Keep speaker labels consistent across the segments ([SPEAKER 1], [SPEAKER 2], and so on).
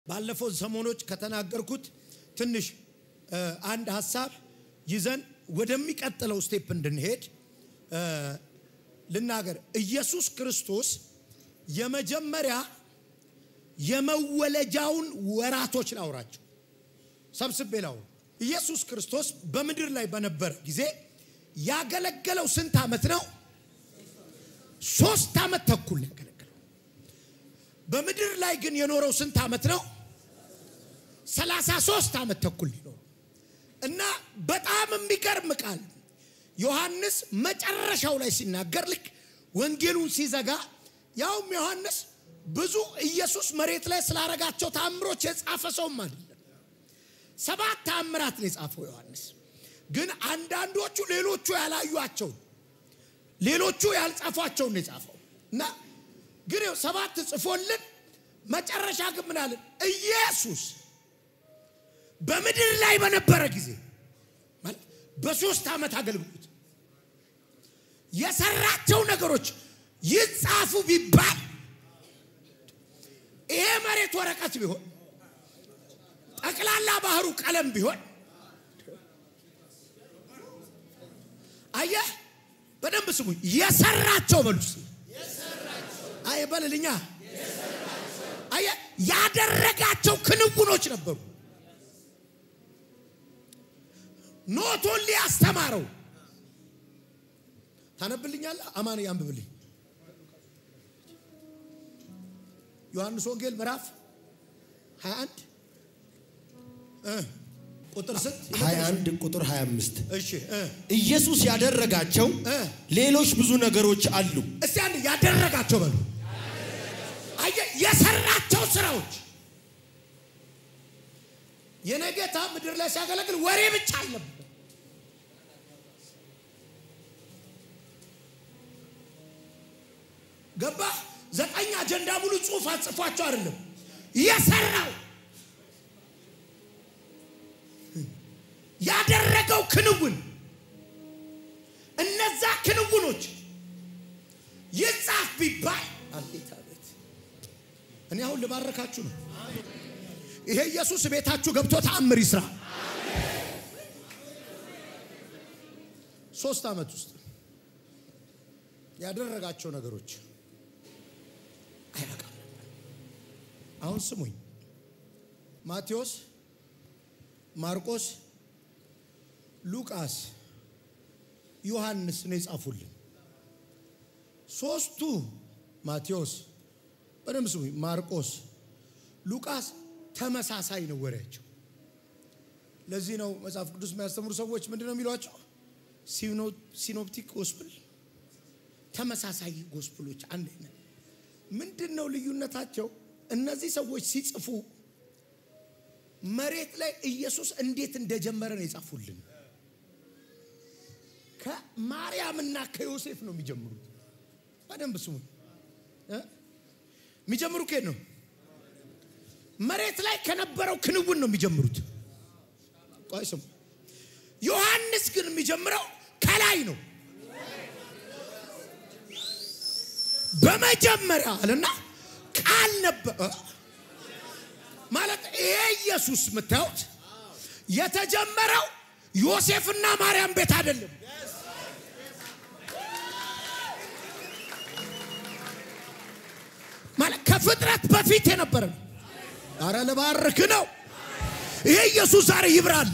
[SPEAKER 1] ባለፈው ሰሞኖች ከተናገርኩት ትንሽ አንድ ሀሳብ ይዘን ወደሚቀጥለው ስቴፕ እንድንሄድ ልናገር። ኢየሱስ ክርስቶስ የመጀመሪያ የመወለጃውን ወራቶች ላውራቸው ሰብስቤ ላውራ። ኢየሱስ ክርስቶስ በምድር ላይ በነበረ ጊዜ ያገለገለው ስንት ዓመት ነው? ሶስት ዓመት ተኩል ያገለገለው። በምድር ላይ ግን የኖረው ስንት ዓመት ነው? ሰላሳ ሶስት ዓመት ተኩል ሊኖረው እና በጣም የሚገርም ቃል ዮሐንስ መጨረሻው ላይ ሲናገር ልክ ወንጌሉን ሲዘጋ ያውም ዮሐንስ ብዙ ኢየሱስ መሬት ላይ ስላረጋቸው ታምሮች የጻፈ ሰውም አይደለም። ሰባት ታምራት ነው የጻፈው ዮሐንስ። ግን አንዳንዶቹ ሌሎቹ ያላዩቸውን ሌሎቹ ያልጻፏቸውን ነው የጻፈው እና ግን ሰባት ጽፎልን መጨረሻ ግን ምን አለን? ኢየሱስ በምድር ላይ በነበረ ጊዜ ማለት በሶስት ዓመት አገልግሎት የሰራቸው ነገሮች ይጻፉ ቢባል ይሄ መሬት ወረቀት ቢሆን ጠቅላላ ባህሩ ቀለም ቢሆን አየህ፣ በደንብ ስሙኝ። የሰራቸው በሉስ አይ በልልኛ አየህ፣ ያደረጋቸው ክንውኖች ነበሩ። ኖቶን ሊያስተማረው ታነብልኛለህ? አማን አንብብልኝ። ዮሐንስ ወንጌል ምዕራፍ 21 ቁጥር ስንት?
[SPEAKER 2] 21 ቁጥር 25
[SPEAKER 1] እሺ
[SPEAKER 2] ኢየሱስ ያደረጋቸው ሌሎች ብዙ ነገሮች አሉ።
[SPEAKER 1] እስቲ አንድ ያደረጋቸው በሉ። አየህ የሰራቸው ስራዎች የኔ ጌታ ምድር ላይ ሲያገለግል ወሬ ብቻ አልነበረ። ገባ ዘጠኝ አጀንዳ ሙሉ ጽሑፍ አጽፏቸው አይደለም የሰራው ያደረገው ክንውን እነዛ ክንውኖች ይጻፍ ቢባል አቤት አቤት። እኔ አሁን ልባረካችሁ ነው። ይሄ ኢየሱስ ቤታችሁ ገብቶ ተአምር ይስራ። ሶስት ዓመት ውስጥ ያደረጋቸው ነገሮች አይበቃም ነበር። አሁን ስሙኝ፣ ማቴዎስ፣ ማርቆስ፣ ሉቃስ፣ ዮሐንስ ነው የጻፉልን። ሶስቱ ማቴዎስ፣ በደንብ ስሙኝ፣ ማርቆስ፣ ሉቃስ ተመሳሳይ ነው ወሬያቸው። ለዚህ ነው መጽሐፍ ቅዱስ የሚያስተምሩ ሰዎች ምንድን ነው የሚሏቸው? ሲኖፕቲክ ጎስፕል፣ ተመሳሳይ ጎስፕሎች አንድ አይነት። ምንድን ነው ልዩነታቸው? እነዚህ ሰዎች ሲጽፉ መሬት ላይ ኢየሱስ እንዴት እንደጀመረ ነው የጻፉልን። ከማርያምና ከዮሴፍ ነው የሚጀምሩት። በደንብ ስሙ። የሚጀምሩ ከየት ነው? መሬት ላይ ከነበረው ክንውን ነው የሚጀምሩት። ቆይ ስሙ። ዮሐንስ ግን የሚጀምረው ከላይ ነው። በመጀመሪያ አለና ቃል ነበር ማለት ይሄ ኢየሱስ የምታዩት የተጀመረው ዮሴፍና ማርያም ቤት አይደለም። ማለት ከፍጥረት በፊት የነበረ ነው። አረ ልባርክ ነው። ይሄ ኢየሱስ ዛሬ ይብራል።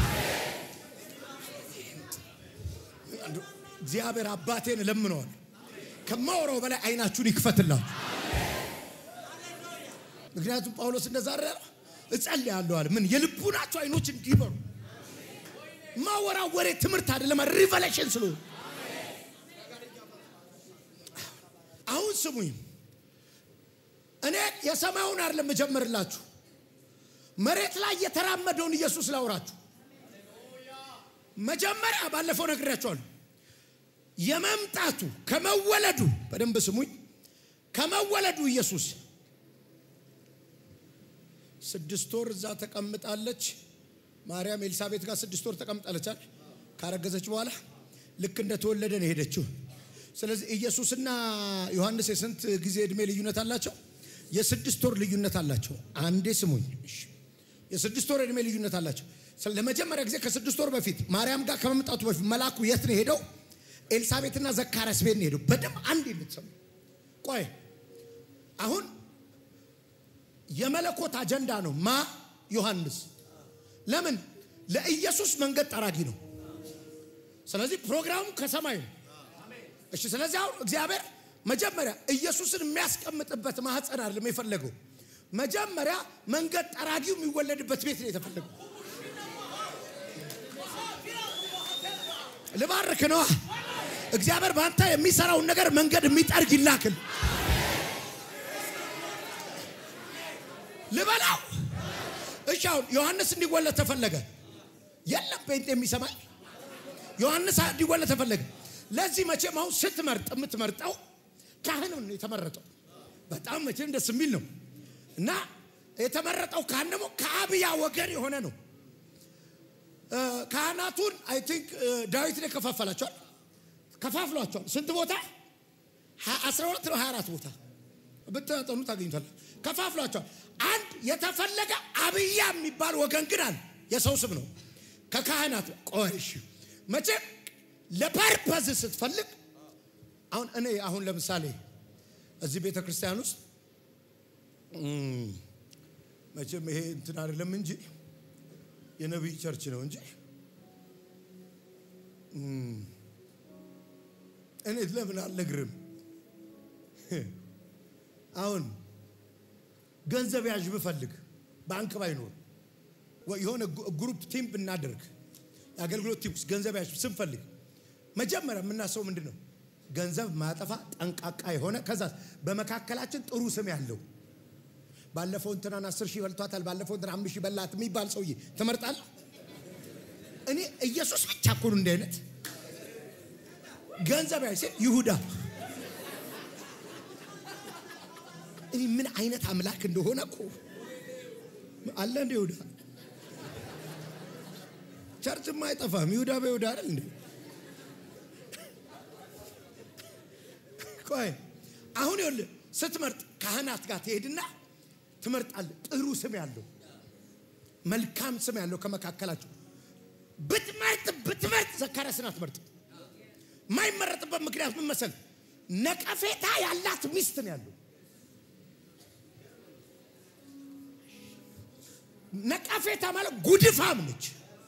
[SPEAKER 1] እግዚአብሔር አባቴን እለምነዋል ከማወራው በላይ አይናችሁን ይክፈትላችሁ። ምክንያቱም ጳውሎስ እንደዛ አረ እጸልያለሁ አለ። ምን የልቡናቸው አይኖች እንዲበሩ ማወራው ወሬ ትምህርት አይደለም፣ ሪቨሌሽን ስለሆነ አሁን ስሙኝ። እኔ የሰማዩን አይደለም እጀምርላችሁ፣ መሬት ላይ የተራመደውን ኢየሱስ ላውራችሁ። መጀመሪያ ባለፈው ነግሬያቸዋለሁ። የመምጣቱ ከመወለዱ በደንብ ስሙኝ። ከመወለዱ ኢየሱስ ስድስት ወር እዛ ተቀምጣለች። ማርያም ኤልሳቤት ጋር ስድስት ወር ተቀምጣለች። ካረገዘች በኋላ ልክ እንደተወለደ ነው የሄደችው። ስለዚህ ኢየሱስና ዮሐንስ የስንት ጊዜ ዕድሜ ልዩነት አላቸው? የስድስት ወር ልዩነት አላቸው። አንዴ ስሙኝ። እሺ። የስድስት ወር እድሜ ልዩነት አላቸው። ስለ- ለመጀመሪያ ጊዜ ከስድስት ወር በፊት ማርያም ጋር ከመምጣቱ በፊት መልአኩ የት ነው ሄደው? ኤልሳቤጥና ዘካርያስ ቤት ነው ሄደው። በደንብ አንድ የምትሰሙ ቆይ፣ አሁን የመለኮት አጀንዳ ነው። ማ ዮሐንስ ለምን ለኢየሱስ መንገድ ጠራጊ ነው። ስለዚህ ፕሮግራሙ ከሰማይ ነው። እሺ ስለዚህ አሁን እግዚአብሔር መጀመሪያ ኢየሱስን የሚያስቀምጥበት ማህፀን አይደለም የፈለገው። መጀመሪያ መንገድ ጠራጊው የሚወለድበት ቤት ነው የተፈለገው። ልባርክ ነዋ። እግዚአብሔር በአንተ የሚሰራውን ነገር መንገድ የሚጠርግ ይላክል። ልበላው። እሺ አሁን ዮሐንስ እንዲወለድ ተፈለገ። የለም ጴንጤ የሚሰማኝ ዮሐንስ እንዲወለድ ተፈለገ። ለዚህ መቼም አሁን ስትመርጥ የምትመርጠው ካህን ነው የተመረጠው። በጣም መቼም ደስ የሚል ነው እና የተመረጠው ካህን ደግሞ ከአብያ ወገን የሆነ ነው። እ፣ ካህናቱን አይ ቲንክ ዳዊት ላይ ከፋፈላቸዋል ከፋፍሏቸዋል። ስንት ቦታ? ሀ- 12 ነው 24 ቦታ ብትጠኑ ታገኙታል። ከፋፍሏቸዋል። አንድ የተፈለገ አብያ የሚባል ወገን ግን አለ። የሰው ስም ነው ከካህናት ቆይ እሺ መቼም ለፐርፐዝ ስትፈልግ አሁን እኔ አሁን ለምሳሌ እዚህ ቤተ ክርስቲያን ውስጥ እም፣ መቼም ይሄ እንትን አይደለም እንጂ የነቢይ ቸርች ነው እንጂ እም፣ እኔ ለምን አልነግርም? አሁን ገንዘብ ያዥ ብፈልግ ባንክ ባይኖር ወይ የሆነ ጉ- ግሩፕ ቲም ብናደርግ የአገልግሎት ቲም ውስጥ ገንዘብ ያዥ ስንፈልግ መጀመሪያ የምናስበው ምንድን ነው? ገንዘብ ማጠፋ ጠንቃቃ የሆነ ከዛ በመካከላችን ጥሩ ስም ያለው ባለፈው እንትናን አስር ሺህ በልቷታል፣ ባለፈው እንትና አምስት ሺህ በላት የሚባል ሰውዬ ትመርጣለህ? እኔ ኢየሱስ ብቻ እኮ ነው እንዲህ አይነት ገንዘብ ያዥ ሲል ይሁዳ እኔ ምን አይነት አምላክ እንደሆነ እኮ አለ እንደ ይሁዳ ቸርችም አይጠፋም። ይሁዳ በይሁዳ አይደል እንዴ? ቆይ አሁን ይኸውልህ ስትመርጥ ካህናት ጋር ትሄድና ትመርጣለህ። ጥሩ ስም ያለው መልካም ስም ያለው ከመካከላቸው ብትመርጥ ብትመርጥ ዘካርያስን አትመርጥ። የማይመረጥበት ምክንያት ምን መሰል? ነቀፌታ ያላት ሚስት ነው ያለው። ነቀፌታ ማለት ጉድፋም ነች።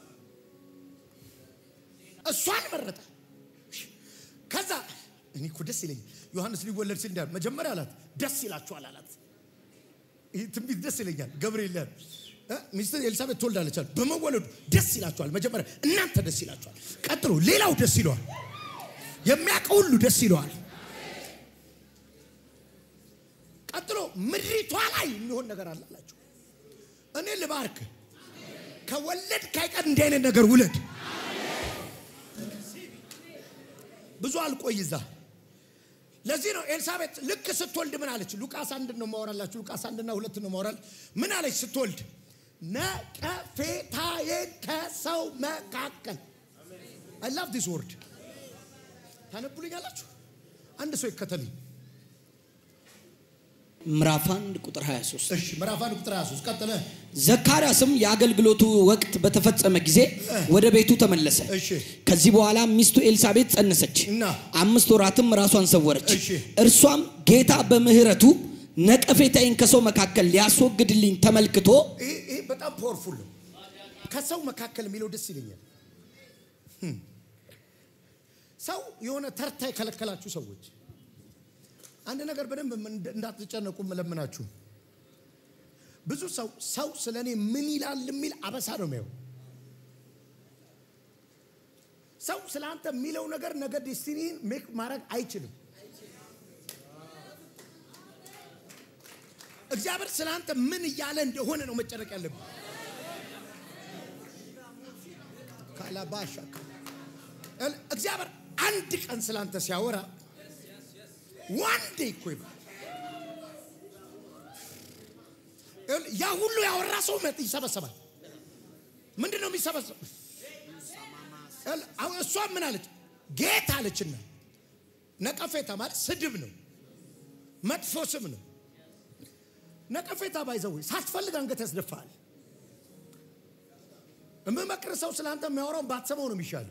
[SPEAKER 1] እሷን መረጠ። ከዛ እኔ እኮ ደስ ይለኛል። ዮሐንስ ሊወለድ ሲል እንዳለ መጀመሪያ አላት ደስ ይላችኋል አላት። ይህ ትንቢት ደስ ይለኛል። ገብርኤል ያለ ሚስት ኤልሳቤጥ ትወልዳለች አለ። በመወለዱ ደስ ይላችኋል። መጀመሪያ እናንተ ደስ ይላችኋል። ቀጥሎ ሌላው ደስ ይለዋል። የሚያውቀው ሁሉ ደስ ይለዋል። ቀጥሎ ምድሪቷ ላይ የሚሆን ነገር አለ አላቸው። እኔ ልባርክ ከወለድ ካይቀር እንዲህ አይነት ነገር ውለድ። ብዙ አልቆይ እዛ። ለዚህ ነው ኤልሳቤጥ ልክ ስትወልድ ምን አለች? ሉቃስ አንድ ነው ማወራላችሁ። ሉቃስ አንድና ሁለት ነው ማወራል። ምን አለች ስትወልድ? ነቀፌታዬን ከሰው መካከል አይ ላቭ ዲስ ወርድ ታነቡልኛላችሁ። አንድ ሰው ይከተልኝ።
[SPEAKER 3] ምዕራፍ 1 ቁጥር 23
[SPEAKER 1] እሺ ምዕራፍ አንድ ቁጥር 23 ቀጥለ።
[SPEAKER 3] ዘካርያስም የአገልግሎቱ ወቅት በተፈጸመ ጊዜ ወደ ቤቱ ተመለሰ።
[SPEAKER 1] እሺ
[SPEAKER 3] ከዚህ በኋላ ሚስቱ ኤልሳቤጥ ጸነሰች፣
[SPEAKER 1] እና
[SPEAKER 3] አምስት ወራትም ራሷን ሰወረች።
[SPEAKER 1] እሺ።
[SPEAKER 3] እርሷም ጌታ በምሕረቱ ነቀፌታዬን ከሰው መካከል ሊያስወግድልኝ ተመልክቶ
[SPEAKER 1] ይሄ ይሄ በጣም ፓወርፉል ነው። ከሰው መካከል የሚለው ደስ ይለኛል። ህም። ሰው የሆነ ተርታ የከለከላችሁ ሰዎች አንድ ነገር በደንብ እንድ- እንዳትጨነቁ መለምናችሁ። ብዙ ሰው ሰው ስለ እኔ ምን ይላል የሚል አበሳ ነው የሚያው ሰው ስለ አንተ የሚለው ነገር ነገ ዴስቲኒን ሜክ ማድረግ አይችልም። እግዚአብሔር ስለ አንተ ምን እያለ እንደሆነ ነው መጨነቅ ያለብን። ካላባሻ እግዚአብሔር አንድ ቀን ስለ አንተ ሲያወራ ዋን ዴይ እኮ ይባል ይኸውልህ፣ ያ ሁሉ ያወራ ሰው መጥ ይሰበሰባል። ምንድን ነው የሚሰበሰብ? ይኸውልህ፣ አሁን እሷ ምን አለች? ጌታ አለችና ነቀፌታ ማለት ስድብ ነው፣ መጥፎ ስም ነው። ነቀፌታ ባይዘው ሳትፈልግ አንገት ያስደፋል። የምመክር ሰው ስለ አንተ የሚያወራውን ባትሰማው ነው የሚሻል።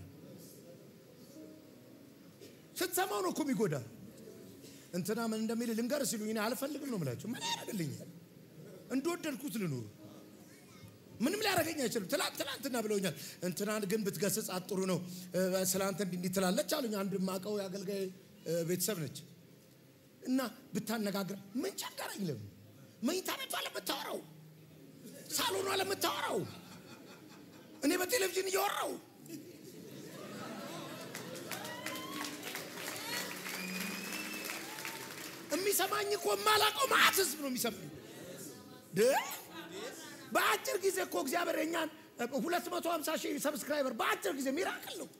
[SPEAKER 1] ስትሰማው ነው እኮ የሚጎዳ። እንትና ምን እንደሚል ልንገር ሲሉኝ እኔ አልፈልግም ነው የምላቸው። ምን ያደርግልኛል? እንደወደድኩት ልኑር። ምንም ሊያደርገኝ አይችልም። ትላንት ትላንትና ብለውኛል። እንትናን ግን ብትገስጽ ጥሩ ነው ስለ አንተ እንዲህ እንዲህ ትላለች አሉኝ። አንድ ማቀው የአገልጋይ ቤተሰብ ነች እና ብታነጋግር ምን ቸገረኝ? ለምን መኝታ ቤቷ ለምታወራው ሳሎኗ ለምታወራው እኔ በቴሌቪዥን እያወራው የሚሰማኝ እኮ የማላውቀው ማዕት ህዝብ ነው የሚሰማኝ። በአጭር ጊዜ እኮ እግዚአብሔር የኛን 250 ሺህ ሰብስክራይበር በአጭር ጊዜ ሚራክል ነው።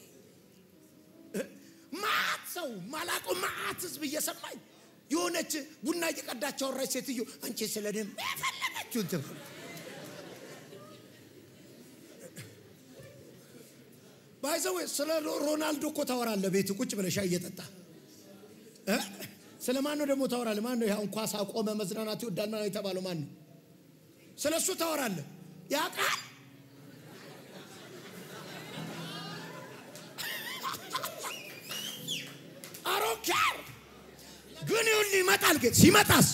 [SPEAKER 1] ማዕት ሰው ማላውቀው ማዕት ህዝብ እየሰማኝ የሆነች ቡና እየቀዳች አወራች ሴትዮ አንቺ ስለ እኔ የፈለገችው እንትን ባይዘው ስለ ሮናልዶ እኮ ታወራለህ ቤት ቁጭ ብለህ ሻይ እየጠጣ ስለ ማን ነው ደግሞ ታወራለህ? ማን ነው ይሁን ኳስ አቆመ መዝናናት ይወዳል ማለት የተባለው ማን ነው? ስለ እሱ ታወራለህ። ያ ቃል አሮኬር ግን ይሁን ይመጣል። ግን ሲመጣስ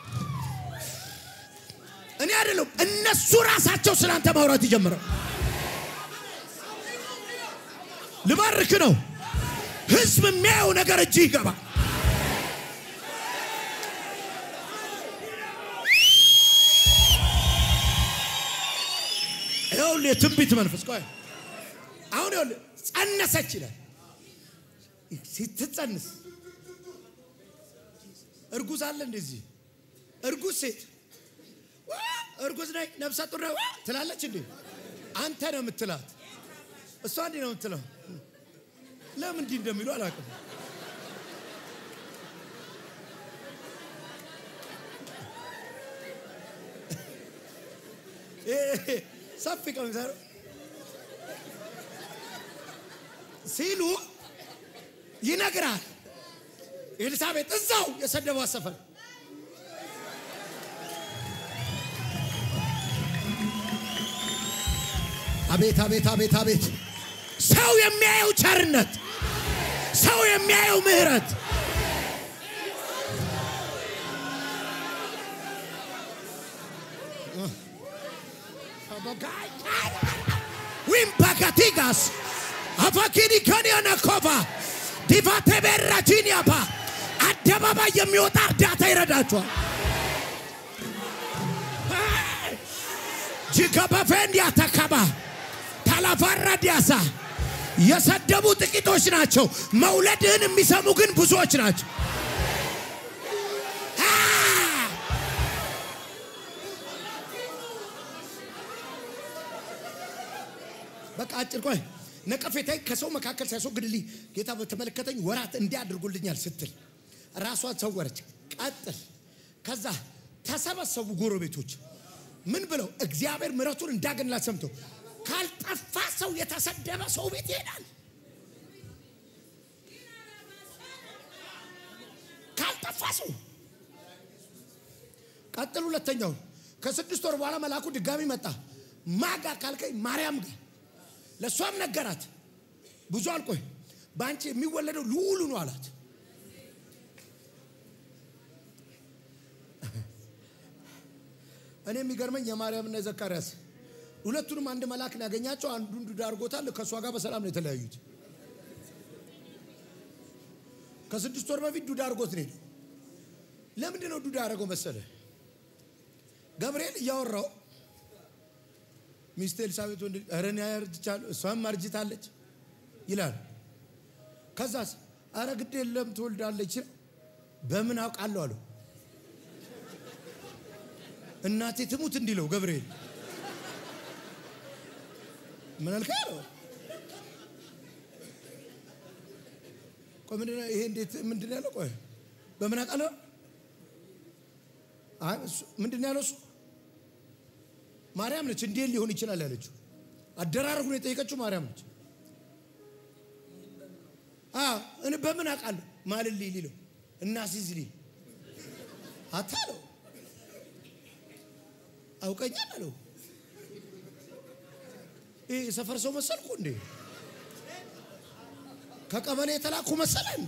[SPEAKER 1] እኔ አይደለም እነሱ ራሳቸው ስላንተ ማውራት ይጀምራል። ልባርክ ነው። ህዝብ የሚያየው ነገር እጅ ይገባል። ይኸውልህ የትንቢት መንፈስ ቆይ አሁን ይኸውልህ ጸነሰች ይላል። ስትጸንስ እርጉዝ አለ እንደዚህ እርጉዝ ሴት እርጉዝ ነኝ ነፍሰ ጡር ነው ትላለች እንዴ? አንተ ነው የምትላት፣ እሷ እንዲህ ነው የምትለው። ለምን እንዲህ እንደሚሉ አላውቅም። ሰፊ ቀሚስ ሲሉ ይነግራል። ኤልሳቤጥ እዛው የሰደቧት ሰፈር አቤት አቤት አቤት አቤት! ሰው የሚያየው ቸርነት፣ ሰው የሚያየው ምሕረት ዊምፓካቲጋስ አፋኪኒ ከኒያና ኮፋ ዲቫቴ ቤራጂኒያፓ አደባባይ የሚወጣ እርዳታ ይረዳቸዋል። ጂከበፌንዲያ ተከባ ታላፋራ ዲያሳ የሰደቡ ጥቂቶች ናቸው። መውለድህን የሚሰሙ ግን ብዙዎች ናቸው። በቃ አጭር ቆይ ነቀፌታዬ ከሰው መካከል ሲያስወግድልኝ ጌታ በተመለከተኝ ወራት እንዲያደርጉልኛል ስትል ራሷን ሰወረች። ቀጥል። ከዛ ተሰበሰቡ ጎረቤቶች ምን ብለው እግዚአብሔር ምሕረቱን እንዳገንላት ሰምተው ካልጠፋ ሰው የተሰደበ ሰው ቤት ይሄዳል። ካልጠፋ ሰው ቀጥል። ሁለተኛው ከስድስት ወር በኋላ መልአኩ ድጋሚ መጣ። ማጋ ካልከኝ ማርያም ጋር ለእሷም ነገራት። ብዙ አልቆይ በአንቺ የሚወለደው ልዑሉ ነው አላት። እኔ የሚገርመኝ የማርያምና የዘካርያስ ሁለቱንም አንድ መልአክ ነው ያገኛቸው። አንዱን ዱዳ አድርጎታል። ከእሷ ጋር በሰላም ነው የተለያዩት። ከስድስት ወር በፊት ዱዳ አድርጎት ነው። ለምንድን ነው ዱዳ ያደረገው መሰለ? ገብርኤል እያወራው ሚስቴ ኤልሳቤጥ ወንድ ኧረ እኔ አርጅቻለሁ እሷም አርጅታለች ይላል። ከዛስ አረ ግድ የለም ትወልዳለች። በምን አውቃለሁ አለው። እናቴ ትሙት እንዲለው ገብርኤል ምን አልከ አለው። ቆይ ምንድን ነው ይሄ? እንዴት ምንድን ነው ያለው? ቆይ በምን አውቃለሁ? አይ እሱ ምንድን ነው ያለው? እሱ ማርያም ነች። እንዴት ሊሆን ይችላል ያለችው። አደራረጉን የጠየቀችው ማርያም ነች። አዎ እኔ በምን አውቃለሁ ማልልኝ ሊለው እና ሲዝ ሊል አታለው አውቀኛል አለው። ይህ የሰፈር ሰው መሰልኩ እንዴ? ከቀበሌ የተላኩ መሰለ እንዴ?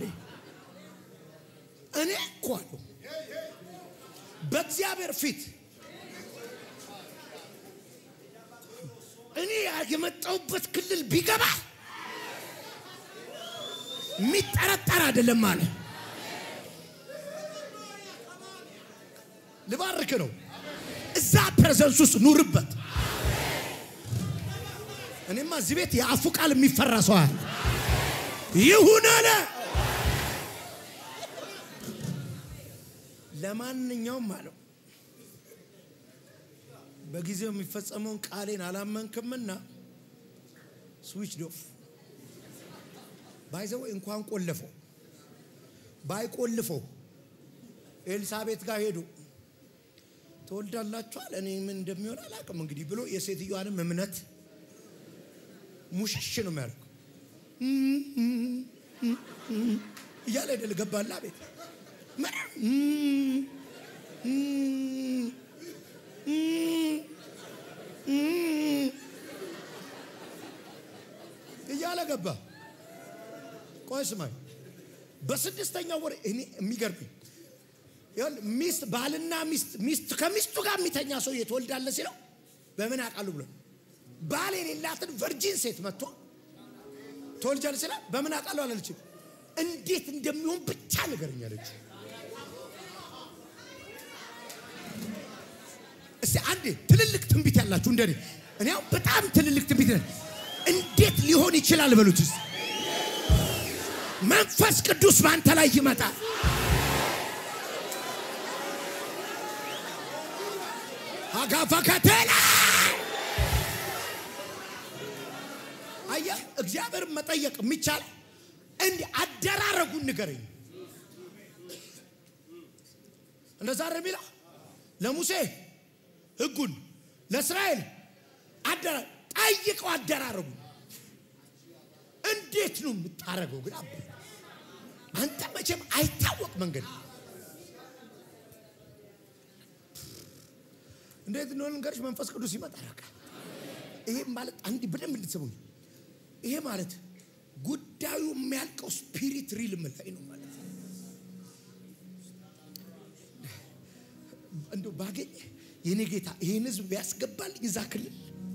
[SPEAKER 1] እኔ እኮ አለው በእግዚአብሔር ፊት እኔ የመጣሁበት ክልል ቢገባ የሚጠረጠር አይደለም አለ። ልባርክ ነው። እዛ ፕሬዘንስ ውስጥ ኑርበት። እኔማ እዚህ ቤት የአፉ ቃል የሚፈራ ሰው አለ። ይሁን አለ። ለማንኛውም አለው በጊዜው የሚፈጸመውን ቃሌን አላመንክምና ስዊች ዶፍ ባይዘው እንኳን ቆለፈው ባይቆልፈው ኤልሳቤት ጋር ሄዱ። ትወልዳላችኋል፣ እኔ ምን እንደሚሆን አላውቅም እንግዲህ ብሎ የሴትዮዋንም እምነት ሙሽሽ ነው የሚያደርገው እያለ አይደል ገባላ ቤት እያለ ገባ። ቆይ ስማኝ፣ በስድስተኛው ወር እኔ የሚገርምኝ ሚስት ባልና ሚስት ሚስት ከሚስቱ ጋር የሚተኛ ሰው ትወልዳለህ ሲለው በምን አውቃለሁ ብሎ ባል የሌላትን ቨርጂን ሴት መጥቶ ትወልጃለህ ሲለው በምን አውቃለሁ አላለችም። እንዴት እንደሚሆን ብቻ ንገረኝ አለች። እስቲ አንዴ ትልልቅ ትንቢት ያላችሁ እንደኔ እኔ አሁን በጣም ትልልቅ ትንቢት እንዴት ሊሆን ይችላል በሉት እስቲ። መንፈስ ቅዱስ በአንተ ላይ ይመጣል። አጋፋከቴላ አየህ፣ እግዚአብሔርን መጠየቅ የሚቻል እንዲህ አደራረጉን ንገረኝ። እንደዛ አይደል የሚለው ለሙሴ ሕጉን ለእስራኤል አደራ ጠይቀው አደራረጉ እንዴት ነው የምታረገው? ግን አባ አንተ መቼም አይታወቅ መንገድ እንዴት እንደሆነ ልንገርሽ። መንፈስ ቅዱስ ይመጣ ረካ ይሄ ማለት አንድ በደንብ እንድትሰሙኝ፣ ይሄ ማለት ጉዳዩ የሚያልቀው ስፒሪት ሪልም ላይ ነው ማለት እንደው ባገኝ የኔ ጌታ ይህን ህዝብ ቢያስገባልኝ እዛ ክልል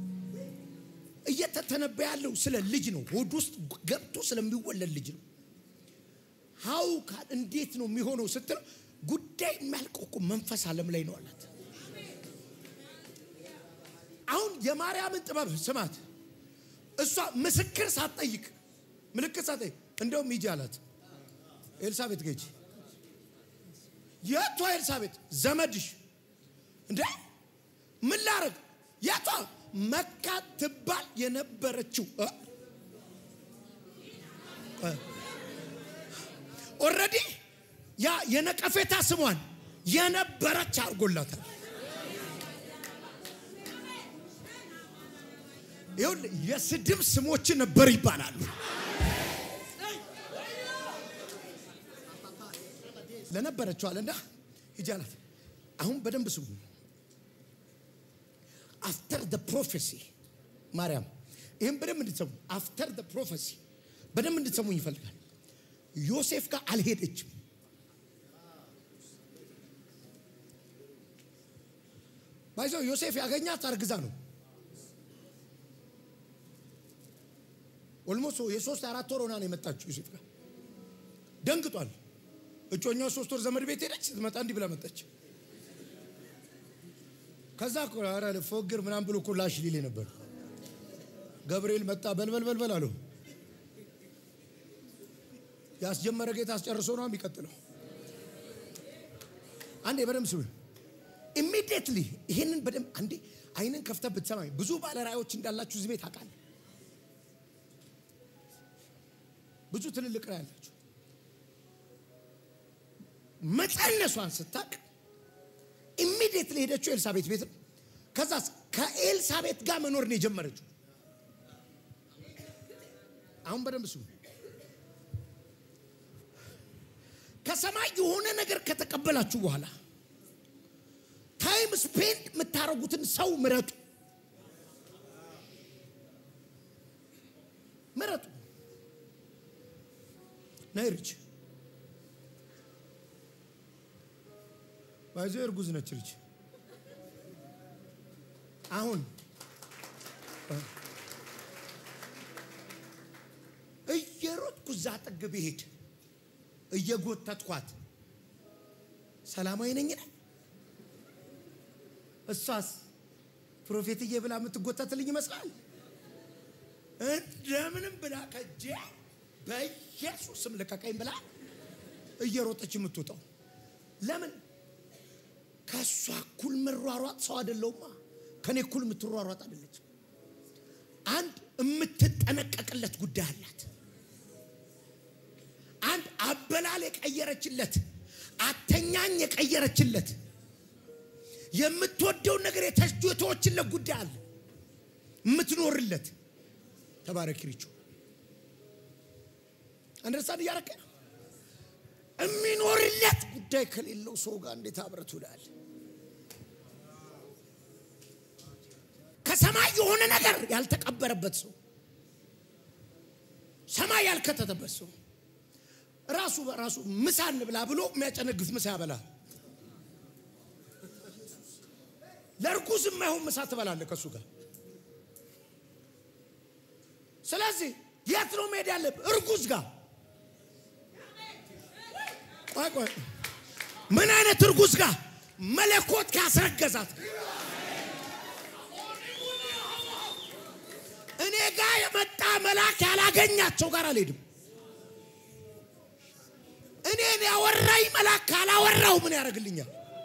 [SPEAKER 1] እየተተነበየ ያለው ስለ ልጅ ነው። ሆድ ውስጥ ገብቶ ስለሚወለድ ልጅ ነው። ሀው እንዴት ነው የሚሆነው ስትለው ጉዳይ የሚያልቀው እኮ መንፈስ ዓለም ላይ ነው አላት። አሁን የማርያምን ጥበብ ስማት። እሷ ምስክር ሳትጠይቅ ምልክት ሳትጠይቅ እንደውም ሂጂ አላት። ኤልሳቤት ገጂ የቷ ኤልሳቤት ዘመድሽ እንደ ምን ላረግ የቷ መካ ትባል የነበረችው ኦልሬዲ ያ የነቀፌታ ስሟን የነበረች አድርጎላታል። ይኸውልህ የስድብ ስሞች ነበር ይባላሉ። ለነበረችው አለና ሂጂ አላት። አሁን በደንብ ስሙ። አፍተር ደ ፕሮፌሲ ማርያም፣ ይህም በደንብ እንድትሰሙ አፍተር ደ ፕሮፌሲ በደንብ እንድትሰሙኝ ይፈልጋል። ዮሴፍ ጋር አልሄደችም። ባይዘው ዮሴፍ ያገኛት አርግዛ ነው። ኦልሞስት የሶስት አራት ወር ሆና ነው የመጣችው ዮሴፍ ጋር ደንግጧል። እጮኛው ሶስት ወር ዘመድ ቤት ሄደች። ስትመጣ እንዲህ ብላ መጣች። ከዛ ኧረ ፎግር ምናምን ብሎ እኮ ላሽ ሊሌ ነበር። ገብርኤል መጣ። በልበል በልበል አለው። ያስጀመረ ጌታ አስጨርሶ ነው የሚቀጥለው። አንዴ በደንብ ስሙ። ኢሚዲየትሊ ይሄንን በደንብ አንዴ አይንን ከፍተህ ብትሰማኝ ብዙ ባለ ራእዮች እንዳላችሁ እዚህ ቤት አውቃለሁ። ብዙ ትልልቅ ራእይ ያላችሁ መጸነሷን ስታቅ ኢሚዲየትሊ ሄደችው ኤልሳቤት ቤት ነው። ከዛ ከኤልሳቤት ጋር መኖር ነው የጀመረችው። አሁን በደንብ ስሙ። ከሰማይ የሆነ ነገር ከተቀበላችሁ በኋላ ታይም ስፔንድ የምታደርጉትን ሰው ምረጡ ምረጡ ነይ ርች ባይዞ እርጉዝ ነች ርች አሁን እየሮጥኩ እዛ ጥግ ብሄድ እየጎተትኳት ሰላማዊ ነኝ ነኝ እሷስ ፕሮፌትዬ ብላ የምትጎተትልኝ ይመስላል እንደምንም ብላ ከጄ በኢየሱስም ልቀቀኝ ብላ እየሮጠች የምትወጣው ለምን ከእሷ እኩል ምሯሯጥ ሰው አይደለውማ ከኔ እኩል የምትሯሯጥ አይደለች አንድ የምትጠነቀቅለት ጉዳይ አላት አንድ አበላል የቀየረችለት አተኛኝ የቀየረችለት የምትወደውን ነገር የተወችለት ጉዳይ አለ የምትኖርለት ተባረክ ሪቹ አንደርስታንድ እያረከ ነው የሚኖርለት ጉዳይ ከሌለው ሰው ጋር እንዴት አብረት ውላል ከሰማይ የሆነ ነገር ያልተቀበረበት ሰው ሰማይ ያልከተተበት ሰው ራሱ በራሱ ምሳ እንብላ ብሎ የሚያጨነግፍ ምሳ ያበላል ለእርጉዝ የማይሆን ምሳ ትበላለ ከእሱ ጋር ስለዚህ የት ነው መሄድ ያለብህ እርጉዝ ጋር ቆይ ቆይ ምን አይነት እርጉዝ ጋር መለኮት ካስረገዛት እኔ ጋር የመጣ መልአክ ያላገኛቸው ጋር አልሄድም እኔን ያወራኝ መልአክ ካላወራው ምን ያደርግልኛል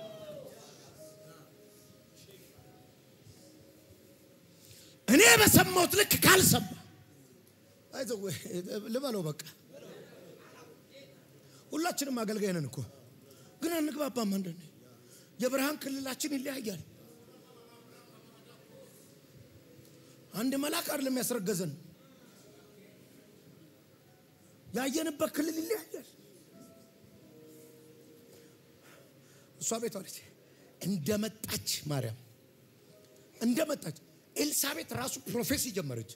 [SPEAKER 1] እኔ በሰማሁት ልክ ካልሰማ አይዞህ ልበለው በቃ ሁላችንም አገልጋይ ነን እኮ ግን አንግባባም አንዳንዴ የብርሃን ክልላችን ይለያያል አንድ መልአክ አይደለም ያስረገዘን ያየንበት ክልል ይለያያል እሷ ቤቷ ነች እንደመጣች ማርያም እንደመጣች ኤልሳቤት ራሱ ፕሮፌሲ ጀመረች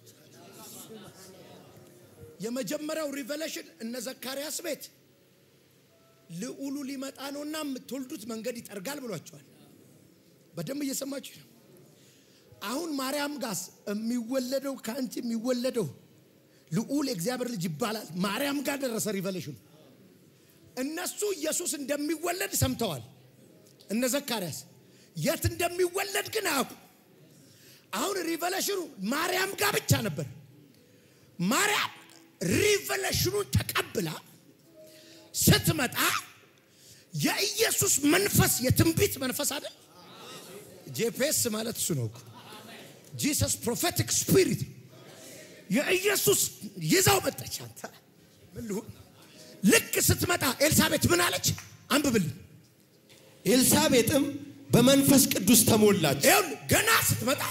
[SPEAKER 1] የመጀመሪያው ሪቨሌሽን እነ ዘካርያስ ቤት ልዑሉ ሊመጣ ነውና የምትወልዱት መንገድ ይጠርጋል ብሏቸዋል በደንብ እየሰማችሁ ነው አሁን ማርያም ጋስ የሚወለደው ከአንቺ የሚወለደው ልዑል የእግዚአብሔር ልጅ ይባላል ማርያም ጋር ደረሰ ሪቨሌሽኑ እነሱ ኢየሱስ እንደሚወለድ ሰምተዋል እነ ዘካርያስ የት እንደሚወለድ ግን አያውቁ አሁን ሪቨሌሽኑ ማርያም ጋር ብቻ ነበር ማርያም ሪቨሌሽኑን ተቀብላ ስትመጣ የኢየሱስ መንፈስ የትንቢት መንፈስ አይደል ጄፒኤስ ማለት እሱ ነው ጂሰስ ፕሮፌቲክ ስፒሪት የኢየሱስ ይዛው መጣች አንተ ምን ልሁን ልክ ስትመጣ ኤልሳቤት ምን አለች አንብብልኝ
[SPEAKER 2] ኤልሳቤጥም በመንፈስ ቅዱስ ተሞላች
[SPEAKER 1] ይሁን ገና ስትመጣ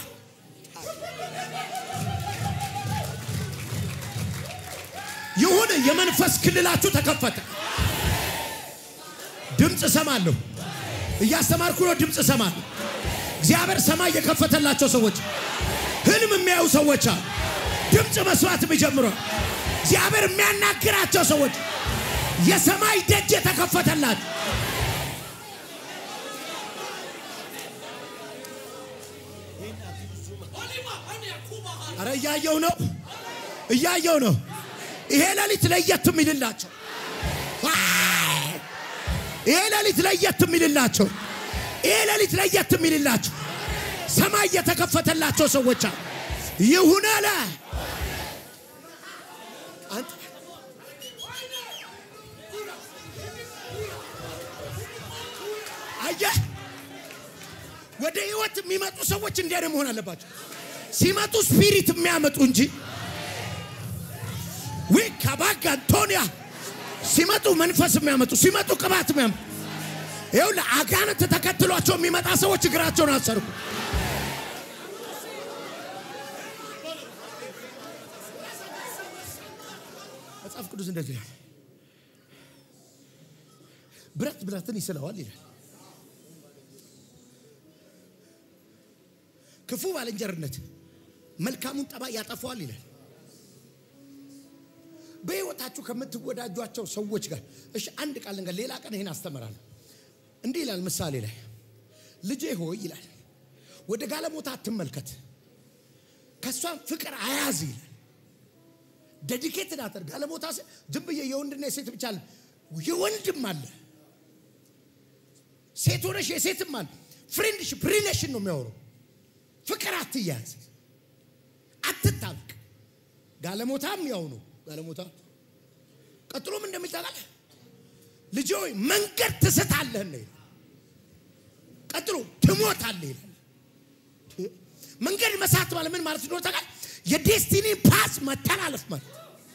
[SPEAKER 1] ይሁን የመንፈስ ክልላችሁ ተከፈተ ድምፅ እሰማለሁ እያስተማርኩ ነው ድምፅ እሰማለሁ እግዚአብሔር ሰማይ የከፈተላቸው ሰዎች ህልም የሚያዩ ሰዎች አሉ ድምፅ መስማት የሚጀምሩ እግዚአብሔር የሚያናግራቸው ሰዎች የሰማይ ደጅ የተከፈተላቸው አረ እያየው ነው እያየው ነው ይሄ ሌሊት ለየት የሚልላቸው ይሄ ሌሊት ለየት የሚልላቸው ይሄ ሌሊት ለየት የሚልላቸው ሰማይ የተከፈተላቸው ሰዎች አሉ ይሁን አለ አንተ አየህ ወደ ህይወት የሚመጡ ሰዎች እንዲያ መሆን አለባቸው ሲመጡ ስፒሪት የሚያመጡ እንጂ ዊ ከባጋ አንቶኒያ ሲመጡ መንፈስ የሚያመጡ ሲመጡ ቅባት የሚያመጡ ይኸው ለአጋንንት ተከትሏቸው የሚመጣ ሰዎች እግራቸውን አሰርኩ መጽሐፍ ቅዱስ እንደዚህ ይላል ብረት ብረትን ይስለዋል ይላል ክፉ ባልንጀርነት መልካሙን ጠባይ ያጠፋዋል ይላል። በሕይወታችሁ ከምትወዳጇቸው ሰዎች ጋር እሺ፣ አንድ ቃል ነገር ሌላ ቀን ይህን አስተምራለሁ። እንዲህ ይላል ምሳሌ ላይ ልጄ ሆይ ይላል ወደ ጋለሞታ አትመልከት፣ ከእሷም ፍቅር አያዝ ይላል። ዴዲኬትድ አተር ጋለሞታ ስ- ዝም ብዬ የወንድና የሴት ብቻ አለ የወንድም አለ ሴት ሆነሽ የሴትም አለ። ፍሬንድሽፕ ሪሌሽን ነው የሚያወሩ። ፍቅር አትያያዝ፣ አትታብቅ። ጋለሞታም ያው ነው ጋለሞታ። ቀጥሎም እንደሚል ታውቃለህ ልጄ ሆይ መንገድ ትስታለህ ነው ይላል። ቀጥሎ ትሞታለህ ይላል። መንገድ መሳት ማለት ምን ማለት እንደሆነ ታውቃለህ? የዴስቲኒ ፓስ መተላለፍ ማለት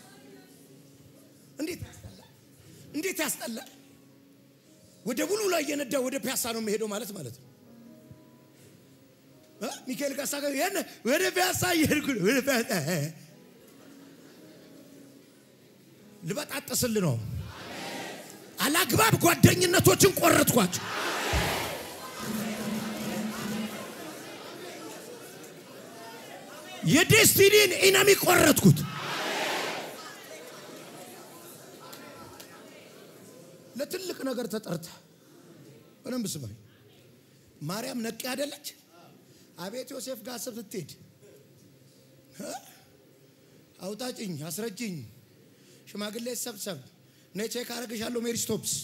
[SPEAKER 1] እንዴት ያስጠላል! እንዴት ያስጠላል! ወደ ቡሉ ላይ እየነዳ ወደ ፒያሳ ነው የሚሄደው ማለት ማለት ነው። እ? ሚካኤል ካሳ ጋር የነ ወደ ፒያሳ እየሄድኩ ነው። ወደ ፒያሳ ልበጣጥስል ነው። አላግባብ ጓደኝነቶችን ቆረጥኳቸው። የዴስቲኒን ኢነሚ ቆረጥኩት። ለትልቅ ነገር ተጠርታ በደንብ ስማኝ። ማርያም ነቄ አይደለች? አቤት ዮሴፍ ጋር ስትሄድ እ? አውጣጭኝ፣ አስረጅኝ፣ ሽማግሌ ሰብሰብ፣ ነይ ቼክ አረግሻለሁ ሜሪ ስቶፕስ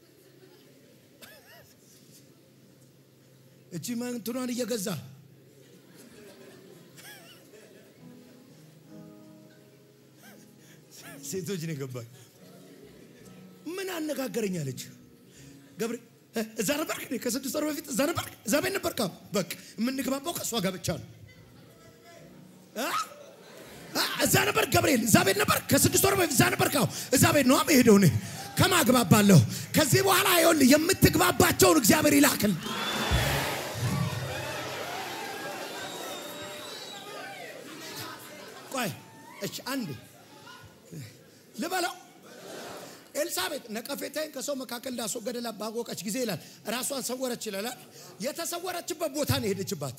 [SPEAKER 1] እቺ መንትኗን እየገዛ ሴቶች ነው የገባኝ። ምን አነጋገረኛለች? ገብሬ እ፣ እዛ ነበርክ? እኔ ከስድስት ወር በፊት እዛ ነበርክ? እዛ ቤት ነበርክ? አዎ። በቃ የምንግባባው ከእሷ ጋር ብቻ ነው። እ? እ፣ እዛ ነበር ገብርኤል፣ እዛ ቤት ነበር። ከስድስት ወር በፊት እዛ ነበርክ? አዎ። እዛ ቤት ነው የምሄደው እኔ ከማግባባለሁ። ከዚህ በኋላ ይኸውልህ የምትግባባቸውን እግዚአብሔር ይላክል። ቆይ እሺ፣ አንዴ ልበለው። ኤልሳቤጥ ነቀፌታዬን ከሰው መካከል እንዳስወገደላት ባወቀች ጊዜ ይላል ራሷን ሰወረች ይላል። የተሰወረችበት ቦታ ነው የሄደችባት።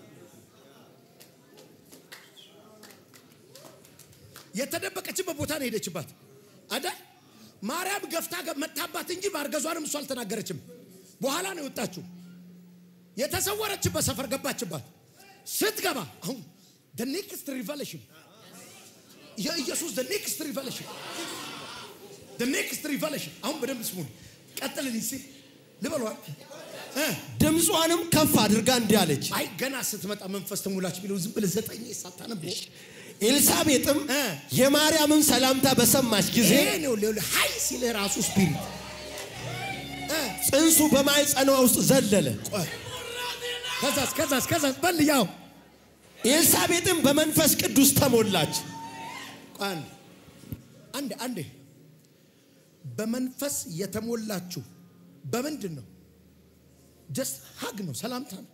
[SPEAKER 1] የተደበቀችበት ቦታ ነው የሄደችባት አይደል? ማርያም ገፍታ ገ- መታባት እንጂ ማርገዟንም እሷ አልተናገረችም። በኋላ ነው የወጣችው። የተሰወረችበት ሰፈር ገባችባት። ስትገባ አሁን the next revelation የኢየሱስ the next revelation the next revelation አሁን በደንብ ስሙን ቀጥልን ሲል ልበሏል እ
[SPEAKER 2] ድምጿንም ከፍ አድርጋ እንዲህ አለች።
[SPEAKER 1] አይ ገና ስትመጣ መንፈስ ተሞላች ቢለው ዝም ብለህ ዘጠኝ ሳታነብ
[SPEAKER 2] ኤልሳቤጥም
[SPEAKER 1] እ
[SPEAKER 2] የማርያምን ሰላምታ በሰማች ጊዜ
[SPEAKER 1] ይሄ ነው ሌላ ሀይ ሲልህ ራሱ ስፒሪት እ
[SPEAKER 2] ጽንሱ በማኅፀኗ ውስጥ ዘለለ።
[SPEAKER 1] ቆይ ከዛስ ከዛስ ከዛስ በል ያው
[SPEAKER 2] ኤልሳቤጥም በመንፈስ ቅዱስ ተሞላች።
[SPEAKER 1] ቆይ አንዴ አንዴ አንዴ በመንፈስ የተሞላችሁ በምንድን ነው? ጀስት ሀግ ነው፣ ሰላምታ ነው።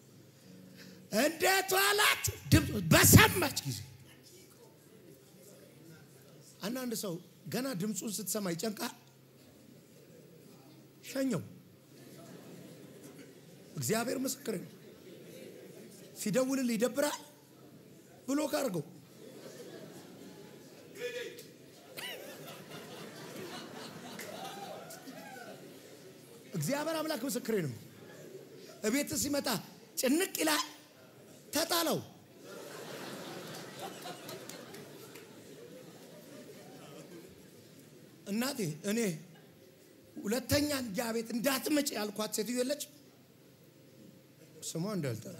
[SPEAKER 1] እንዴት ዋላችሁ ድምፅ በሰማች ጊዜ አንዳንድ ሰው ገና ድምፁን ስትሰማ ይጨንቃል። ሸኘው። እግዚአብሔር ምስክር ነው። ሲደውልል ይደብራል ብሎ ካርገው እግዚአብሔር አምላክ ምስክሬ ነው። እቤት ሲመጣ ጭንቅ ይላል። ተጣለው። እናቴ እኔ ሁለተኛ እንጃ ቤት እንዳትመጭ ያልኳት ሴትዮ የለች ስሟ እንዳልጠራ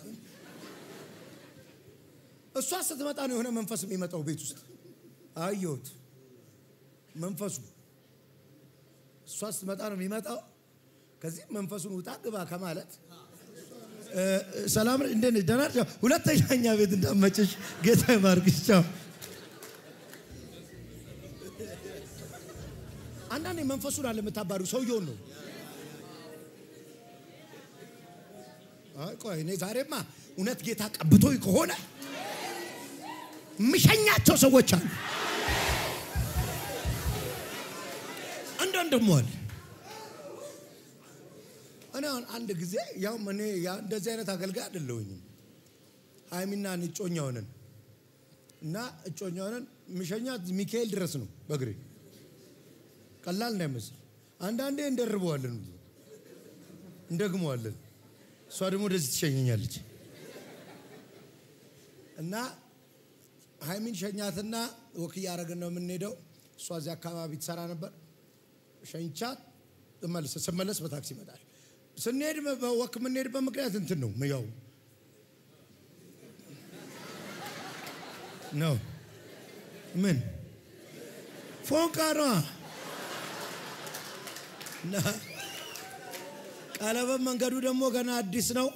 [SPEAKER 1] እሷ ስትመጣ ነው የሆነ መንፈስ የሚመጣው ቤት ውስጥ አየሁት። መንፈሱ እሷ ስትመጣ ነው የሚመጣው። ከዚህ መንፈሱን ውጣ ግባ ከማለት እ፣ ሰላም እንዴት ነሽ? ደህና ነሽ? ሁለተኛ እኛ ቤት እንዳመጭሽ ጌታ ይባርክሽ። ቻው። አንዳንዴ መንፈሱን አለ የምታባሪው ሰውየውን ነው። አይ ቆይ እኔ ዛሬማ እውነት ጌታ ቀብቶኝ ከሆነ የምሸኛቸው ሰዎች አሉ። አንዳንድ ደግሞ አለ እኔ አሁን አንድ ጊዜ ያው እኔ ያ እንደዚህ አይነት አገልጋይ አይደለሁኝም። ሀይሚና እኔ እጮኛ ሆነን እና እጮኛ ሆነን የሚሸኛት ሚካኤል ድረስ ነው በእግሬ ቀላል እንዳይመስል። አንዳንዴ እንደርበዋለን፣ እንደግመዋለን። እሷ ደግሞ ወደዚህ ትሸኘኛለች እና ሀይሚን ሸኛትና ወክ እያደረግን ነው የምንሄደው። እሷ እዚህ አካባቢ ትሰራ ነበር። ሸኝቻት እመልስ ስመለስ በታክሲ ይመጣል። ስንሄድ ወክ የምንሄድበት ምክንያት እንትን ነው ያው ነው ምን ፎንቃ ነዋ እና ቀለበት መንገዱ ደግሞ ገና አዲስ ነው።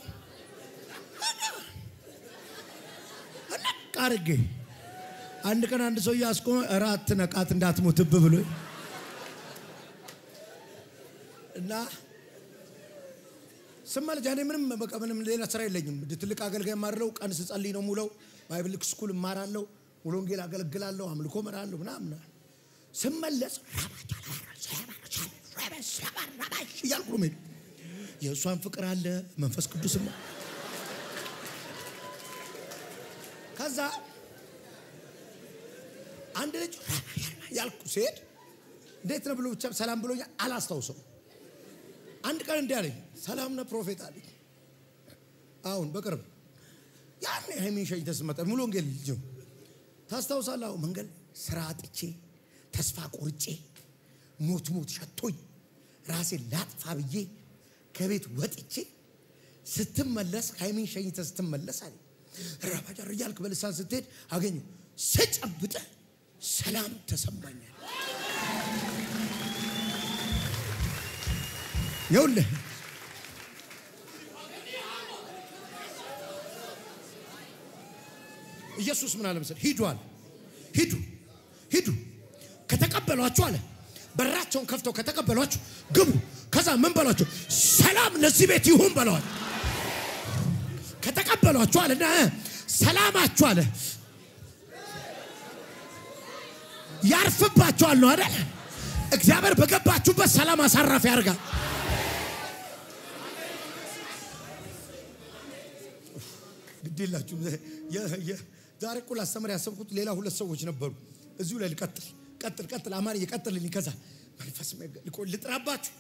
[SPEAKER 1] ቃርጌ አንድ ቀን አንድ ሰው እያስቆመ እራት ነቃት እንዳትሞትብ ብሎ እና ስመለስ እኔ ምንም በቃ ምንም ሌላ ስራ የለኝም። ትልቅ አገልጋይ ማድረው ቀን ስጸልይ ነው ሙለው ባይብል ስኩል እማራለሁ፣ ሙሉ ወንጌል አገለግላለሁ፣ አምልኮ መራለሁ ምናምን። ስመለስ እያልኩ ነው የምሄደው። የእሷን ፍቅር አለ መንፈስ ቅዱስም ከዛ አንድ ልጅ ያልኩ ሲሄድ እንዴት ነው ብሎ ብቻ ሰላም ብሎኛል፣ አላስታውሰው። አንድ ቀን እንዲህ አለኝ፣ ሰላም ነህ ፕሮፌት አለኝ። አሁን በቅርብ ያን ሀይሚን ሸኝተህ ስትመጣ ሙሉ ወንጌል ልጅ ነው ታስታውሳለህ? አሁን መንገድ ስራ አጥቼ ተስፋ ቆርጬ ሞት ሞት ሸቶኝ ራሴን ላጥፋ ብዬ ከቤት ወጥቼ ስትመለስ ሀይሚን ሸኝተህ ስትመለስ አለኝ ረባጃር እያልክ በልሳን ስትሄድ አገኘ ስጨብጠ ሰላም ተሰማኛል። ይኸውልህ ኢየሱስ ምን አለ መሰለህ? ሂዱ አለ ሂዱ ሂዱ ከተቀበሏችሁ አለ በራቸውን ከፍተው ከተቀበሏችሁ ግቡ። ከዛ ምን በሏቸው? ሰላም ለዚህ ቤት ይሁን በለዋል። ከተቀበሏችሁ አለና ሰላማችሁ አለ ያርፍባችኋል ነው አይደል? እግዚአብሔር በገባችሁበት ሰላም አሳራፊ ያደርጋል። ግዴላችሁ ዛሬ እኮ ላስተምር ያሰብኩት ሌላ ሁለት ሰዎች ነበሩ። እዚሁ ላይ ልቀጥል ቀጥል ቀጥል አማርዬ ቀጥልልኝ። ከዛ መንፈስ ልጥራባችሁ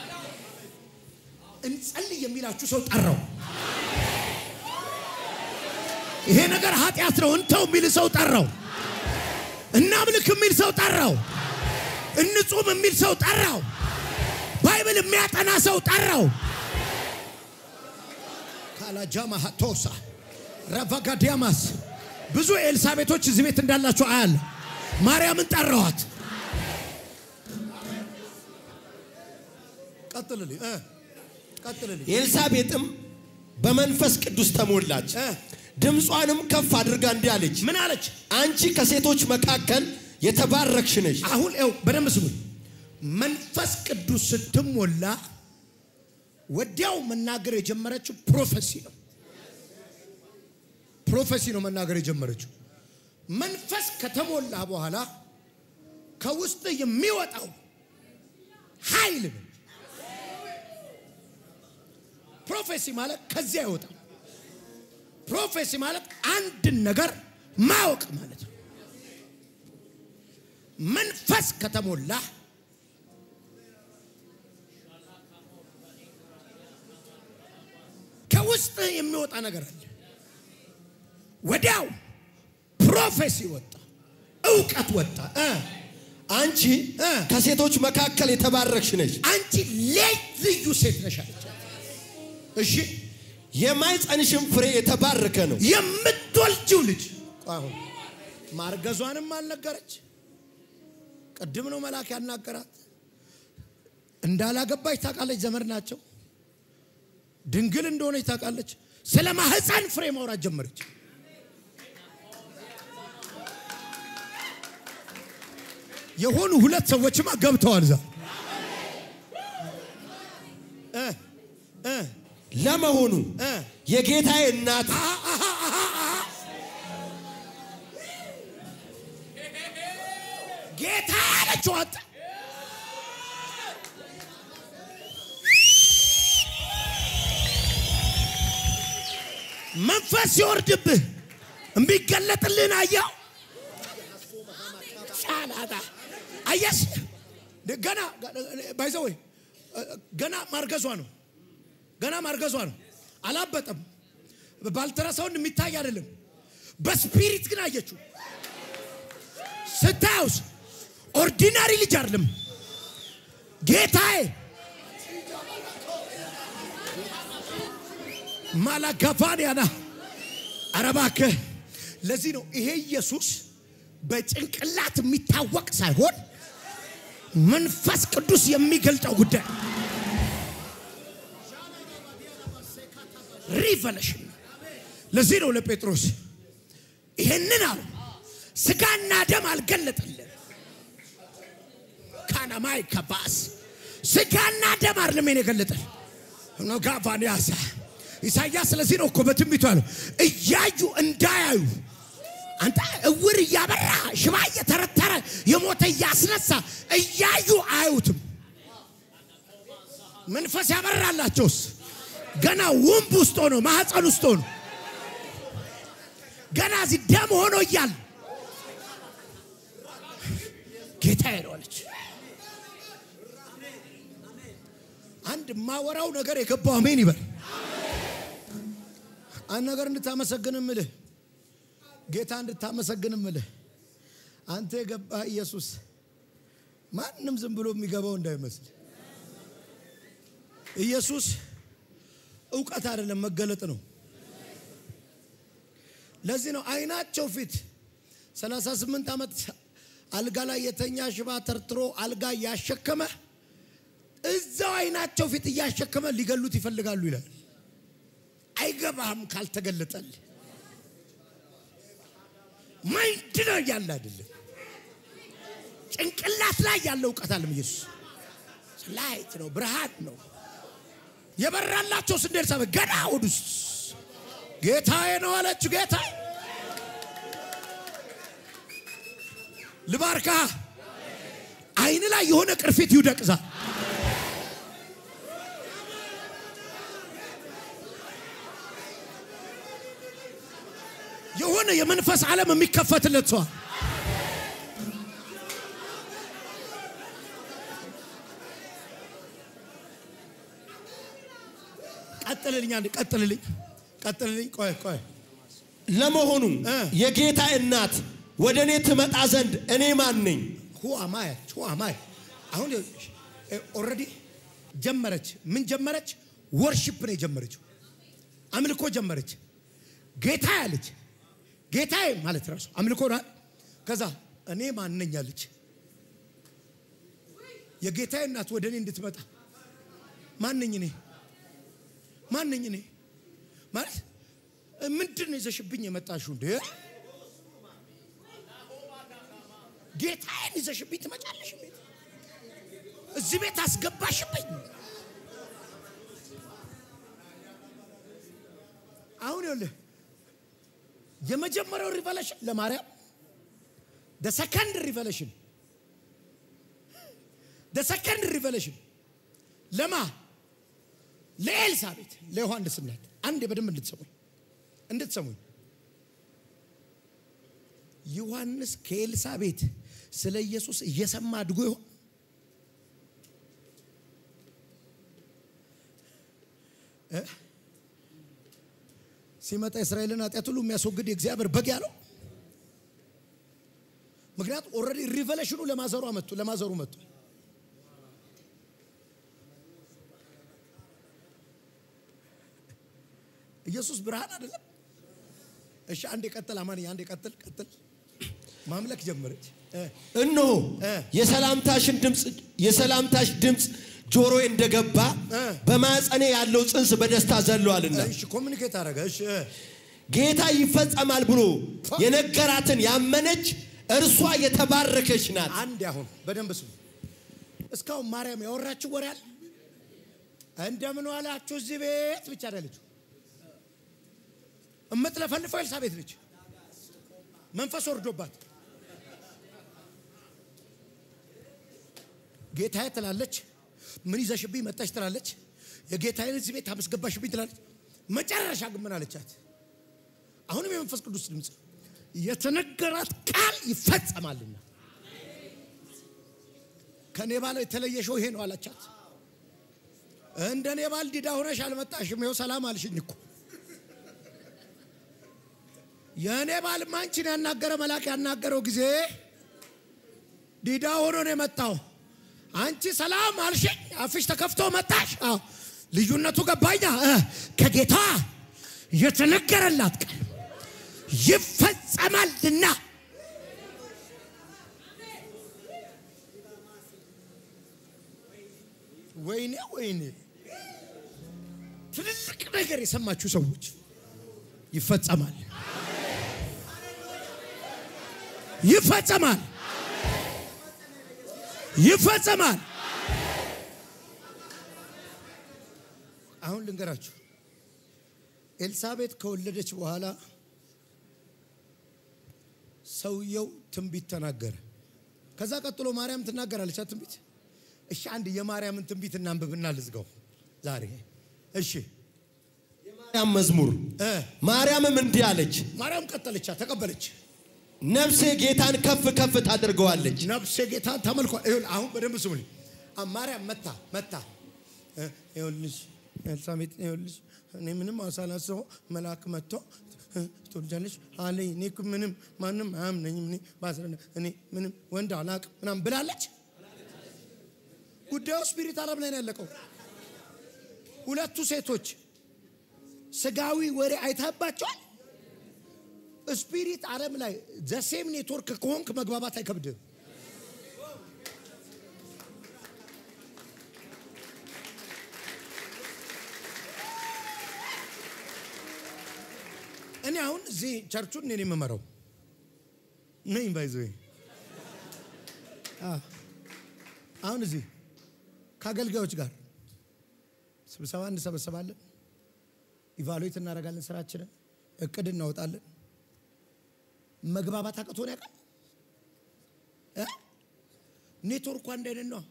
[SPEAKER 1] እንጸልይ የሚላችሁ ሰው ጠራው። ይሄ ነገር ኃጢአት ነው እንተው የሚል ሰው ጠራው። እናምልክ የሚል ሰው ጠራው። እንጹም የሚል ሰው ጠራው። ባይብል የሚያጠና ሰው ጠራው። ካላጃማ ቶሳ ረቫጋዲያማስ ብዙ ኤልሳቤቶች እዚህ ቤት እንዳላችሁ አያለ ማርያምን ጠራዋት። ቀጥልልኝ እ ቀጥልልኝ
[SPEAKER 2] ኤልሳቤጥም በመንፈስ ቅዱስ ተሞላች፣
[SPEAKER 1] እ
[SPEAKER 2] ድምጿንም ከፍ አድርጋ እንዲህ አለች፣
[SPEAKER 1] ምን አለች?
[SPEAKER 2] አንቺ ከሴቶች መካከል የተባረክሽ ነሽ።
[SPEAKER 1] አሁን ው በደንብ ስሙኝ። መንፈስ ቅዱስ ስትሞላ ወዲያው መናገር የጀመረችው ፕሮፌሲ ነው። ፕሮፌሲ ነው መናገር የጀመረችው። መንፈስ ከተሞላ በኋላ ከውስጥ የሚወጣው ኃይል ነው። ፕሮፌሲ ማለት ከዚያ አይወጣም። ፕሮፌሲ ማለት አንድን ነገር ማወቅ ማለት ነው። መንፈስ ከተሞላ ከውስጥ የሚወጣ ነገር አለ። ወዲያው ፕሮፌሲ ወጣ፣ እውቀት ወጣ። እ
[SPEAKER 2] አንቺ
[SPEAKER 1] እ
[SPEAKER 2] ከሴቶች መካከል የተባረክሽ ነሽ፣
[SPEAKER 1] አንቺ ልዩ ሴት ነሽ አለች። እሺ
[SPEAKER 2] የማኅፀንሽም ፍሬ የተባረከ ነው።
[SPEAKER 1] የምትወልጂው ልጅ አሁን ማርገዟንም አልነገረች። ቅድም ነው መልአክ ያናገራት። እንዳላገባች ታውቃለች። ዘመድ ናቸው። ድንግል እንደሆነች ታውቃለች። ስለ ማህፀን ፍሬ ማውራት ጀመረች። የሆኑ ሁለት ሰዎችማ ገብተዋል እዛ እ እ
[SPEAKER 2] ለመሆኑ
[SPEAKER 1] እ
[SPEAKER 2] የጌታዬ እናት
[SPEAKER 1] ጌታ ያለችው አጣ መንፈስ ሲወርድብህ የሚገለጥልህን አየው። ሻላታ አየስ ገና ባይዘ ወይ ገና ማርገዟ ነው። ገና ማርገዟ ነው። አላበጠም። ባልትራሳውንድ የሚታይ አይደለም። በስፒሪት ግን አየችው። ስታዩስ ኦርዲናሪ ልጅ አይደለም። ጌታዬ ማላጋፋንያና ኧረ እባክህ ለዚህ ነው ይሄ ኢየሱስ በጭንቅላት የሚታወቅ ሳይሆን መንፈስ ቅዱስ የሚገልጠው ጉዳይ ሪቨሌሽን። ለዚህ ነው ለጴጥሮስ ይሄንን አሉ ስጋና ደም አልገለጠልን። ካናማይ ከባስ ስጋና ደም አይደለም የኔ የገለጠል ጋፋን ያሳ ኢሳያስ ስለዚህ ነው እኮ በትንቢቱ ያለው እያዩ እንዳያዩ አንተ እውር እያበራ ሽባ እየተረተረ የሞተ እያስነሳ እያዩ አያዩትም። መንፈስ ያበራላቸውስ ገና ውንብ ውስጥ ሆኖ ማህፀን ውስጥ ሆኖ ገና እዚህ ደም ሆኖ እያል ጌታ ሄደዋለች። አንድ የማወራው ነገር የገባው አሜን ይበል። አንድ ነገር እንድታመሰግን ምልህ ጌታ እንድታመሰግን ምልህ አንተ የገባህ ኢየሱስ ማንም ዝም ብሎ የሚገባው እንዳይመስል። ኢየሱስ እውቀት አይደለም መገለጥ ነው። ለዚህ ነው አይናቸው ፊት 38 ዓመት አልጋ ላይ የተኛ ሽባ ተርትሮ አልጋ እያሸከመ እዛው አይናቸው ፊት እያሸከመ ሊገሉት ይፈልጋሉ ይላል። አይገባህም ካልተገለጠል ማይንድ ነው ያለ አይደለም። ጭንቅላት ላይ ያለ እውቀት አለም ኢየሱስ ላይት ነው፣ ብርሃን ነው። የበራላቸው ስንዴል ሰበ ገና ወደ ውስጥ ጌታዬ ነው አለችው። ጌታ ልባርካ አይን ላይ የሆነ ቅርፊት ይውደቅዛል። የሆነ የመንፈስ ዓለም የሚከፈትለት ሰዋል። ቀጥልልኝ፣ አንድ ቀጥልልኝ፣ ቀጥልልኝ። ቆይ ቆይ
[SPEAKER 2] ለመሆኑ
[SPEAKER 1] እ።
[SPEAKER 2] የጌታ እናት ወደ እኔ ትመጣ ዘንድ እኔ ማን ነኝ?
[SPEAKER 1] ሁአማይ ሁአማይ አሁን ኦልሬዲ ጀመረች። ምን ጀመረች? ወርሺፕ ነው የጀመረችው። አምልኮ ጀመረች። ጌታ ያለች ጌታዬ ማለት ራሱ አምልኮ ነው። ከዛ እኔ ማነኝ አለች። የጌታዬ እናት ወደ እኔ እንድትመጣ ማነኝ እኔ ማነኝ እኔ ማለት ምንድን ነው ይዘሽብኝ የመጣሽው እንዴ? ጌታዬን ይዘሽብኝ ትመጫለሽ ቤት እዚህ ቤት አስገባሽብኝ። አሁን ይኸውልህ የመጀመሪያው ሪቨሌሽን ለማርያም ደ ሰከንድ ሪቨሌሽን ደ ሰከንድ ሪቨሌሽን ለማ ለኤልሳቤት ለዮሐንስ እናት አንዴ በደንብ እንድትሰሙኝ እንድትሰሙኝ ዮሐንስ ከኤልሳቤት ስለ ኢየሱስ እየሰማ አድጎ ይሆን? እ? ሲመጣ እስራኤልን ኃጢአት ሁሉ የሚያስወግድ የእግዚአብሔር በግ ያለው ምክንያቱም ኦልሬዲ ሪቨሌሽኑ ለማዘሩ መጥቶ ለማዘሩ መጥቶ ኢየሱስ ብርሃን አይደለም። እሺ አንዴ ቀጥል፣ አማንኛ አንዴ ቀጥል፣ ቀጥል። ማምለክ ጀመረች። እ፣
[SPEAKER 2] እነሆ
[SPEAKER 1] እ።
[SPEAKER 2] የሰላምታሽን ድምፅ የሰላምታሽ ድምፅ ጆሮዬ እንደገባ
[SPEAKER 1] እ።
[SPEAKER 2] በማፀኔ ያለው ጽንስ በደስታ ዘለዋልና
[SPEAKER 1] እሺ ኮሚኒኬት አደረገ። እሺ እ፣
[SPEAKER 2] ጌታ ይፈጸማል ብሎ የነገራትን ያመነች እርሷ የተባረከች ናት።
[SPEAKER 1] አንድ አሁን በደንብ ስሙ። እስካሁን ማርያም ያወራችው ወሬ አለ። እንደምን ዋላችሁ እዚህ ቤት ብቻ አይደለችው። እምትለፈልፈው ኤልሳቤት ነች። መንፈስ ወርዶባት ጌታዬ ትላለች። ምን ይዘሽብኝ መጣሽ ትላለች። የጌታዬን እዚህ ቤት አመስገባሽብኝ ትላለች። መጨረሻ ግን ምን አለቻት? አሁንም የመንፈስ ቅዱስ ድምፅ የተነገራት ቃል ይፈጸማልና ከኔ ባል የተለየ ሸው ይሄ ነው አላቻት። እንደ እኔ ባል ዲዳ ሆነሽ አልመጣሽም፣ ይኸው ሰላም አልሽኝ እኮ። የእኔ ባልማ አንቺን ያናገረ መልአክ ያናገረው ጊዜ ዲዳ ሆኖ ነው የመጣው። አንቺ ሰላም አልሽኝ፣ አፍሽ ተከፍቶ መጣሽ። አዎ ልዩነቱ ገባኛ። እ ከጌታ የተነገረላት ቃል ይፈጸማልና ወይኔ ወይኔ ትልልቅ ነገር የሰማችሁ ሰዎች ይፈጸማል፣ ይፈጸማል፣ ይፈጸማል። አሁን ልንገራችሁ፣ ኤልሳቤጥ ከወለደች በኋላ ሰውየው ትንቢት ተናገረ። ከዛ ቀጥሎ ማርያም ትናገራለች ትንቢት። እሺ አንድ የማርያምን ትንቢት እናንብብና ልዝጋው ዛሬ። እሺ
[SPEAKER 2] ማርያም መዝሙር
[SPEAKER 1] እ
[SPEAKER 2] ማርያምም እንዲህ አለች፣
[SPEAKER 1] ማርያም ቀጠለቻ፣ ተቀበለች።
[SPEAKER 2] ነፍሴ ጌታን ከፍ ከፍ ታደርገዋለች።
[SPEAKER 1] ነፍሴ ጌታን ተመልኳ። ይኸውልህ አሁን በደንብ ስሙኝ። አ- ማርያም መታ መታ እ፣ ይኸውልሽ ኤልሳቤጥ ይኸውልሽ እኔ ምንም ሳላስበው መልአክ መጥቶ እ፣ ትወልጃለሽ አለኝ። እኔ እኮ ምንም ማንም አያምነኝም። እኔ ባስረ እኔ ምንም ወንድ አላቅም ምናምን ብላለች። ጉዳዩ ስፒሪት ዓለም ላይ ነው ያለቀው። ሁለቱ ሴቶች ስጋዊ ወሬ አይተባቸዋል። ስፒሪት ዓለም ላይ ዘሴም ኔትወርክ ከሆንክ መግባባት አይከብድም። እኔ አሁን እዚህ ቸርቹን እኔ ነኝ የምመራው ነኝ ባይዘ አሁን እዚህ ከአገልጋዮች ጋር ስብሰባ እንሰበሰባለን፣ ኢቫሉዌት እናደርጋለን፣ ስራችንን እቅድ እናወጣለን። መግባባት አቅቶን ያውቃል? እ? ኔትወርኩ አንድ አይነት ነው።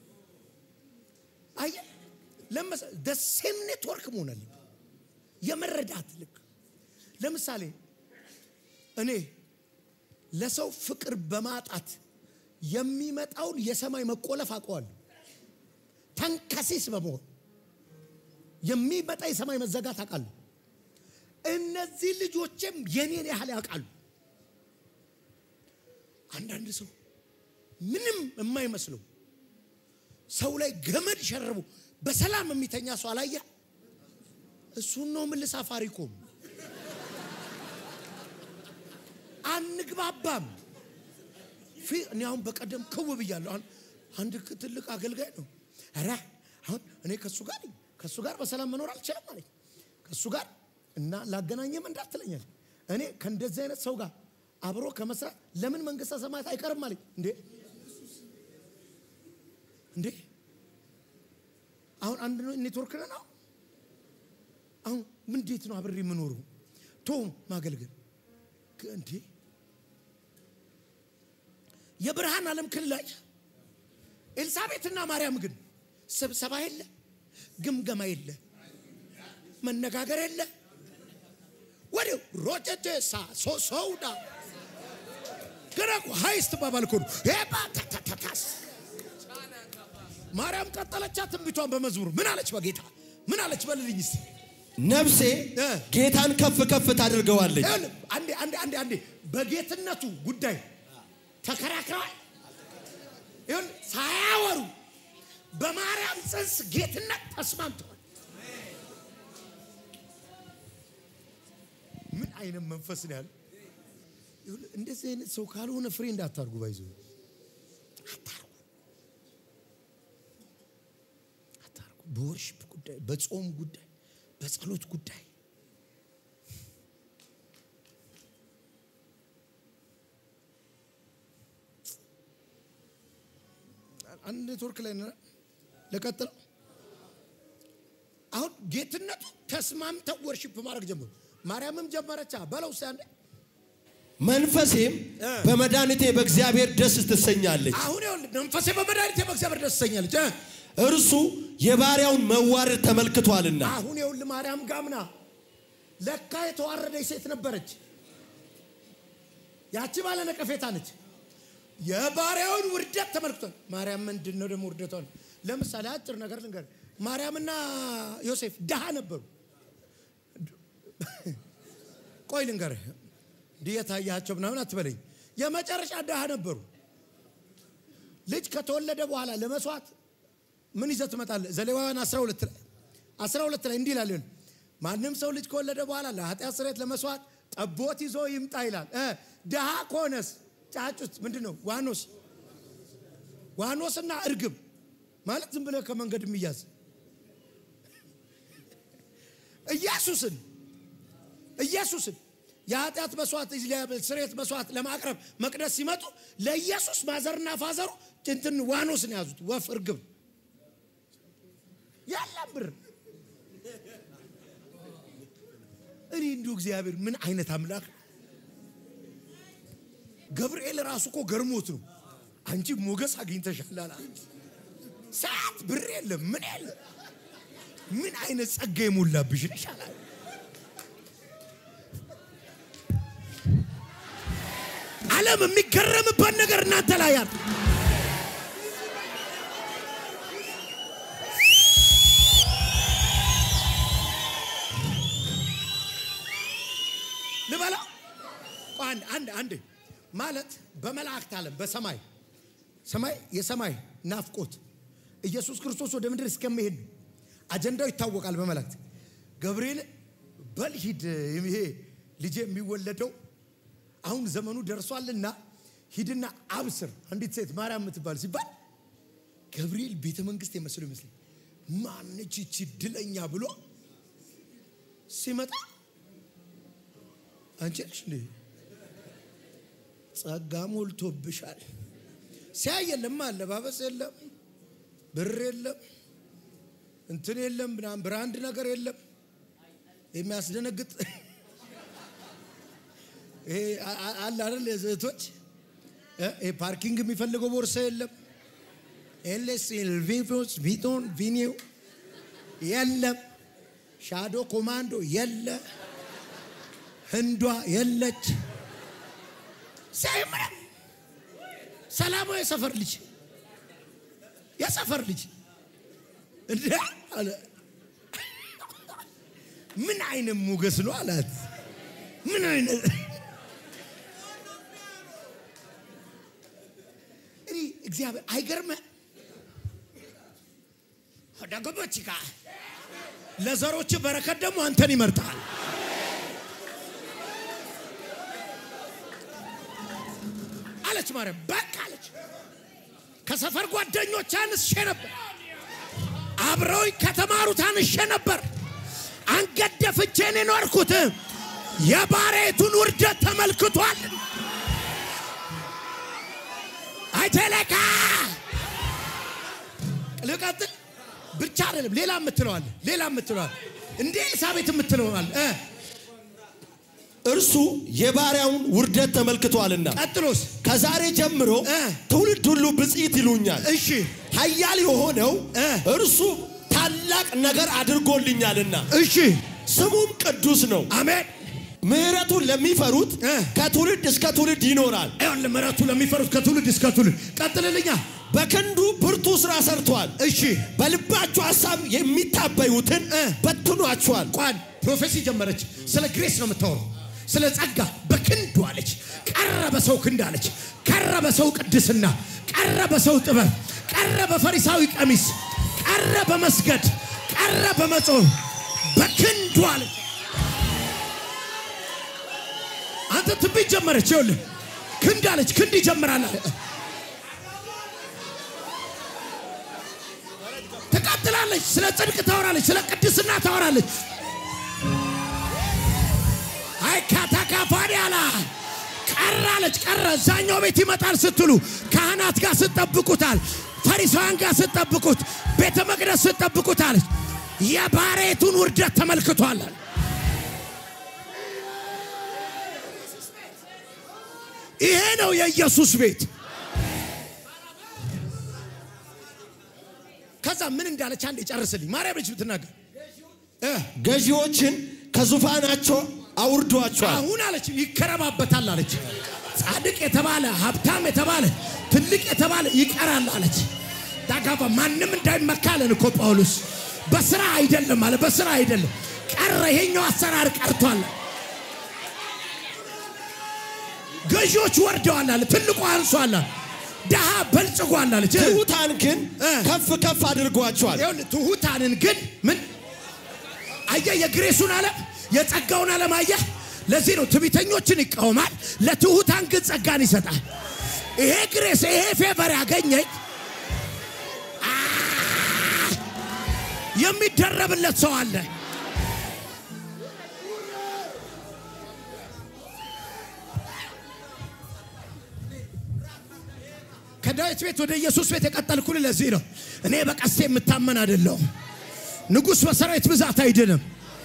[SPEAKER 1] አየህ ለመሰ ደሴም ኔትወርክ መሆን አለብን። የመረዳት ልክ ለምሳሌ እኔ ለሰው ፍቅር በማጣት የሚመጣውን የሰማይ መቆለፍ አውቀዋለሁ። ተንከሲስ በመሆን የሚመጣ የሰማይ መዘጋት አውቃለሁ። እነዚህ ልጆችም የኔን ያህል ያውቃሉ። አንዳንድ ሰው ምንም የማይመስለው ሰው ላይ ገመድ ሸርቡ በሰላም የሚተኛ ሰው አላየ። እሱን ነው ምን ሳፋሪኮም አንግባባም። ፊ- እኔ አሁን በቀደም ክው ብያለሁ። አሁን አንድ ክ- ትልቅ አገልጋይ ነው። ኧረ አሁን እኔ ከእሱ ጋር ነኝ። ከእሱ ጋር በሰላም መኖር አልችልም አለኝ። ከእሱ ጋር እና ላገናኘም እንዳትለኛል። እኔ ከእንደዚህ አይነት ሰው ጋር አብሮ ከመስራት ለምን መንግስተ ሰማያት አይቀርም አለኝ። እንዴ እንዴ አሁን አንድ ነው ኔትወርክ ነን። አሁን አሁን ምን እንዴት ነው አብሬ የምኖረው? ቶ ማገልገል ክ- እንዴ የብርሃን ዓለም ክልል ላይ ኤልሳቤጥና ማርያም ግን ስብሰባ የለ፣ ግምገማ የለ፣ መነጋገር የለ። ወዲያው ሮጨቴሳ ሶሰውዳ ገረቁ ሀይስት ባባል ኮኑ ሄባ ተተተታስ ማርያም ቀጠለቻ ትንቢቷን በመዝሙር ምን አለች? በጌታ ምን አለች? በልልኝ እስቲ
[SPEAKER 2] ነፍሴ
[SPEAKER 1] እ።
[SPEAKER 2] ጌታን ከፍ ከፍ ታደርገዋለች።
[SPEAKER 1] ይኸውልህ፣ አንዴ አንዴ አንዴ አንዴ በጌትነቱ ጉዳይ ተከራክረዋል። ይሁን ሳያወሩ በማርያም ጽንስ ጌትነት ተስማምተዋል። ምን አይነት መንፈስ ነው ያለ? ይኸውልህ፣ እንደዚህ አይነት ሰው ካልሆነ ፍሬ እንዳታርጉ ባይዞ አታርጉ አታርጉ። በወርሽፕ ጉዳይ፣ በጾም ጉዳይ፣ በጸሎት ጉዳይ አንድ ኔትወርክ ላይ ነን። ለቀጥለው አሁን ጌትነቱ ተስማምተው ወርሺፕ ማድረግ ጀመሩ። ማርያምም ጀመረቻ በለው እስኪ አንዴ።
[SPEAKER 2] መንፈሴም
[SPEAKER 1] እ።
[SPEAKER 2] በመድኃኒቴ በእግዚአብሔር ደስ ትሰኛለች።
[SPEAKER 1] አሁን ይኸውልህ መንፈሴ በመድኃኒቴ በእግዚአብሔር ደስ ትሰኛለች። እ?
[SPEAKER 2] እርሱ የባሪያውን መዋረድ ተመልክቷልና
[SPEAKER 1] አሁን ይኸውልህ ማርያም ጋምና ለካ የተዋረደች ሴት ነበረች። ያቺ ባለ ነቀፌታ ነች። የባሪያውን ውርደት ተመልክቷል። ማርያም ምንድን ነው ደግሞ ውርደቷን? ለምሳሌ አጭር ነገር ልንገር። ማርያምና ዮሴፍ ድሃ ነበሩ። ቆይ ልንገርህ፣ ድየት አያቸው ምናምን አትበለኝ። የመጨረሻ ድሃ ነበሩ። ልጅ ከተወለደ በኋላ ለመስዋዕት ምን ይዘህ ትመጣለህ? ዘሌዋውያን 12 ላይ 12 ላይ እንዲህ ይላል ይሁን ማንም ሰው ልጅ ከወለደ በኋላ ለኃጢአት ስርየት ለመስዋዕት ጠቦት ይዞ ይምጣ ይላል። እ ድሃ ከሆነስ ጫጩት ምንድን ነው? ዋኖስ ዋኖስና እርግብ ማለት ዝም ብለህ ከመንገድ የሚያዝ ኢየሱስን ኢየሱስን የኃጢአት መስዋዕት ስርየት መስዋዕት ለማቅረብ መቅደስ ሲመጡ ለኢየሱስ ማዘርና ፋዘሩ እንትን ዋኖስን ያዙት፣ ወፍ እርግብ ያለም ብር እኔ እንዲሁ እግዚአብሔር ምን አይነት አምላክ ነው! ገብርኤል ራሱ እኮ ገርሞት ነው። አንቺ ሞገስ አግኝተሻል አላት። ሰዓት ብር የለም ምን የለም ምን አይነት ጸጋ የሞላብሽ ነሽ አላት። ዓለም የሚገረምበት ነገር እናንተ ላይ ያለ ልበላ አንድ አንድ አንድ ማለት በመላእክት ዓለም በሰማይ ሰማይ የሰማይ ናፍቆት ኢየሱስ ክርስቶስ ወደ ምድር እስከሚሄድ ነው። አጀንዳው ይታወቃል። በመላእክት ገብርኤል በል ሂድ፣ ይሄ ልጄ የሚወለደው አሁን ዘመኑ ደርሷልና ሂድና አብስር አንዲት ሴት ማርያም የምትባል ሲባል ገብርኤል ቤተ መንግስት የመስሉ ይመስል ማነች ይቺ ድለኛ ብሎ ሲመጣ አንቺ ነሽ እንዴ ጸጋ ሞልቶብሻል። ሲያይ የለም አለባበስ የለም ብር የለም እንትን የለም ምናምን ብራንድ ነገር የለም የሚያስደነግጥ ይሄ አለ አይደል የዘቶች ይሄ ፓርኪንግ የሚፈልገው ቦርሳ የለም ኤልኤስ ቪቶስ ቪቶን ቪኒው የለም ሻዶ ኮማንዶ የለ ህንዷ የለች ሳይምረም ሰላማዊ የሰፈር ልጅ የሰፈር ልጅ እንደ አለ ምን አይነት ሞገስ ነው አላት። ምን አይነት እኔ እግዚአብሔር አይገርምህ? ደገቦች ጋ ለዘሮች በረከት ደግሞ አንተን ይመርጣል። አለች ማርያም። በቃ አለች። ከሰፈር ጓደኞች አንስሼ ነበር፣ አብረውኝ ከተማሩት አንሼ ነበር። አንገት ደፍቼን የኖርኩት የባሬቱን ውርደት ተመልክቷል። አይተለካ ልቀጥል ብቻ አይደለም፣ ሌላ የምትለዋል ሌላ የምትለዋል እንደ ኤልሳቤት የምትለዋል እ
[SPEAKER 2] እርሱ የባሪያውን ውርደት ተመልክቷልና
[SPEAKER 1] ቀጥሎስ
[SPEAKER 2] ከዛሬ ጀምሮ
[SPEAKER 1] እ
[SPEAKER 2] ትውልድ ሁሉ ብፅዕት ይሉኛል።
[SPEAKER 1] እሺ
[SPEAKER 2] ኃያል የሆነው
[SPEAKER 1] እ
[SPEAKER 2] እርሱ ታላቅ ነገር አድርጎልኛልና
[SPEAKER 1] እሺ
[SPEAKER 2] ስሙም ቅዱስ ነው።
[SPEAKER 1] አሜን
[SPEAKER 2] ምሕረቱን ለሚፈሩት
[SPEAKER 1] እ
[SPEAKER 2] ከትውልድ እስከ ትውልድ ይኖራል።
[SPEAKER 1] ይሁን ምሕረቱ ለሚፈሩት ከትውልድ እስከ ትውልድ ቀጥልልኛ
[SPEAKER 2] በክንዱ ብርቱ ስራ ሰርቷል።
[SPEAKER 1] እሺ
[SPEAKER 2] በልባችሁ ሐሳብ የሚታበዩትን
[SPEAKER 1] እ
[SPEAKER 2] በትኗቸዋል።
[SPEAKER 1] ቋን ፕሮፌሲ ጀመረች ስለ ግሬስ ነው የምታወራው ስለ ጸጋ በክንዱ አለች ቀረ በሰው ክንድ አለች ቀረ በሰው ቅድስና ቀረ በሰው ጥበብ ቀረ በፈሪሳዊ ቀሚስ ቀረ በመስገድ ቀረ በመጾም በክንዱ አለች አንተ ትንቢት ጀመረች ይኸውልህ ክንድ አለች ክንድ ይጀምራል አለ ትቀጥላለች ስለ ጽድቅ ታወራለች ስለ ቅድስና ታወራለች አይ ካታካፋዲያላ ቀራለች ቀረ እዛኛው ቤት ይመጣል ስትሉ ካህናት ጋር ስትጠብቁታል ፈሪሳውያን ጋር ስትጠብቁት ቤተ መቅደስ ስትጠብቁታለች የባሬቱን ውርደት ተመልክቷል ይሄ ነው የኢየሱስ ቤት ከዛ ምን እንዳለች አንድ የጨርስልኝ ማርያም ልጅ ብትናገር እ
[SPEAKER 2] ገዢዎችን ከዙፋናቸው አውርዷቸዋል።
[SPEAKER 1] አሁን አለች ይከረባበታል አለች። ጻድቅ የተባለ ሀብታም የተባለ ትልቅ የተባለ ይቀራል አለች። ዳጋባ ማንም እንዳይመካ አለን እኮ ጳውሎስ። በስራ አይደለም አለ፣ በስራ አይደለም ቀረ። ይሄኛው አሰራር ቀርቷል። ገዢዎች ወርደዋል አለ፣ ትልቁ አንሷል አለ፣ ድሃ በልጽጓል አለች።
[SPEAKER 2] ትሑታን ግን
[SPEAKER 1] እ።
[SPEAKER 2] ከፍ ከፍ አድርጓቸዋል።
[SPEAKER 1] ይኸውልህ ትሑታንን ግን ምን አየህ? የግሬሱን ዓለም የጸጋውን ዓለም አየህ? ለዚህ ነው ትዕቢተኞችን ይቃወማል፣ ለትሑታን ግን ጸጋን ይሰጣል። ይሄ ግሬስ ይሄ ፌቨር ያገኘኝ አ! የሚደረብለት ሰው አለ። ከዳዊት ቤት ወደ ኢየሱስ ቤት የቀጠልኩል ለዚህ ነው። እኔ በቀስቴ የምታመን አይደለሁም። ንጉሥ በሰራዊት ብዛት አይድንም።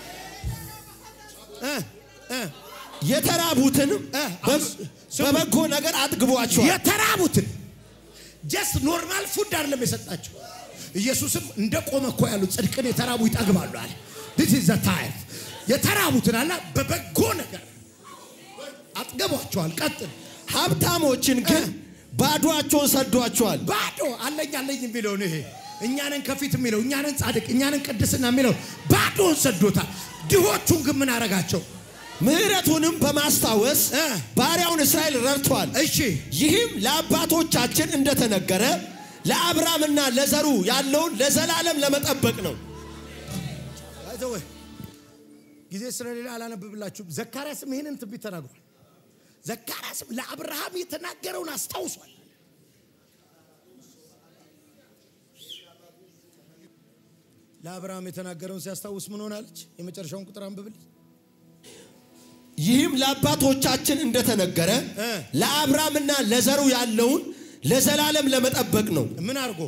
[SPEAKER 1] እ እ
[SPEAKER 2] የተራቡትንም
[SPEAKER 1] እ፣
[SPEAKER 2] በ- በበጎ ነገር አጥግቧቸዋል።
[SPEAKER 1] የተራቡትን ጀስት ኖርማል ፉድ አይደለም የሰጣቸው። ኢየሱስም እንደ ቆመ እኮ ያሉ ጽድቅን የተራቡ ይጠግባሉ አለ። ዲስ ኢዝ ዘ ታይም የተራቡትን አለ በበጎ ነገር አጥገቧቸዋል። ቀጥል
[SPEAKER 2] ሀብታሞችን ግን ባዷቸውን ሰዷቸዋል።
[SPEAKER 1] ባዶ አለኝ አለኝ የሚለውን ይሄ እኛንን ከፊት የሚለው እኛንን ጻድቅ እኛንን ቅድስና የሚለው ባዶን ሰዶታል። ድሆቹን ግን ምን አረጋቸው?
[SPEAKER 2] ምሕረቱንም በማስታወስ
[SPEAKER 1] እ።
[SPEAKER 2] ባሪያውን እስራኤል ረድቷል።
[SPEAKER 1] እሺ
[SPEAKER 2] ይህም ለአባቶቻችን እንደተነገረ ለአብርሃምና ለዘሩ ያለውን ለዘላለም ለመጠበቅ ነው።
[SPEAKER 1] አይተወ ጊዜ ስለሌላ አላነብብላችሁም። ዘካርያስም ይህንን ትንቢት ተናግሯል። ዘካርያስም ለአብርሃም የተናገረውን አስታውሷል። ለአብርሃም የተናገረውን ሲያስታውስ ምን ሆናለች? የመጨረሻውን ቁጥር አንብብልኝ።
[SPEAKER 2] ይህም ለአባቶቻችን እንደተነገረ
[SPEAKER 1] እ።
[SPEAKER 2] ለአብርሃምና ለዘሩ ያለውን ለዘላለም ለመጠበቅ ነው።
[SPEAKER 1] ምን አድርጎ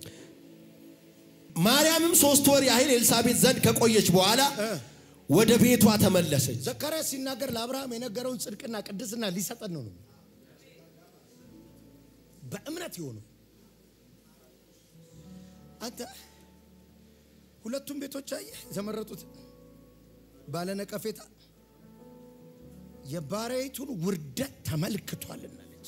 [SPEAKER 2] ማርያምም ሶስት ወር ያህል ኤልሳቤጥ ዘንድ ከቆየች በኋላ
[SPEAKER 1] እ።
[SPEAKER 2] ወደ ቤቷ ተመለሰች።
[SPEAKER 1] ዘካርያስ ሲናገር ለአብርሃም የነገረውን ጽድቅና ቅድስና ሊሰጠን ነው ነው በእምነት የሆኑ አንተ ሁለቱም ቤቶች አየህ የተመረጡት ባለነቀፌታ የባሪያይቱን ውርደት ተመልክቷልናለች።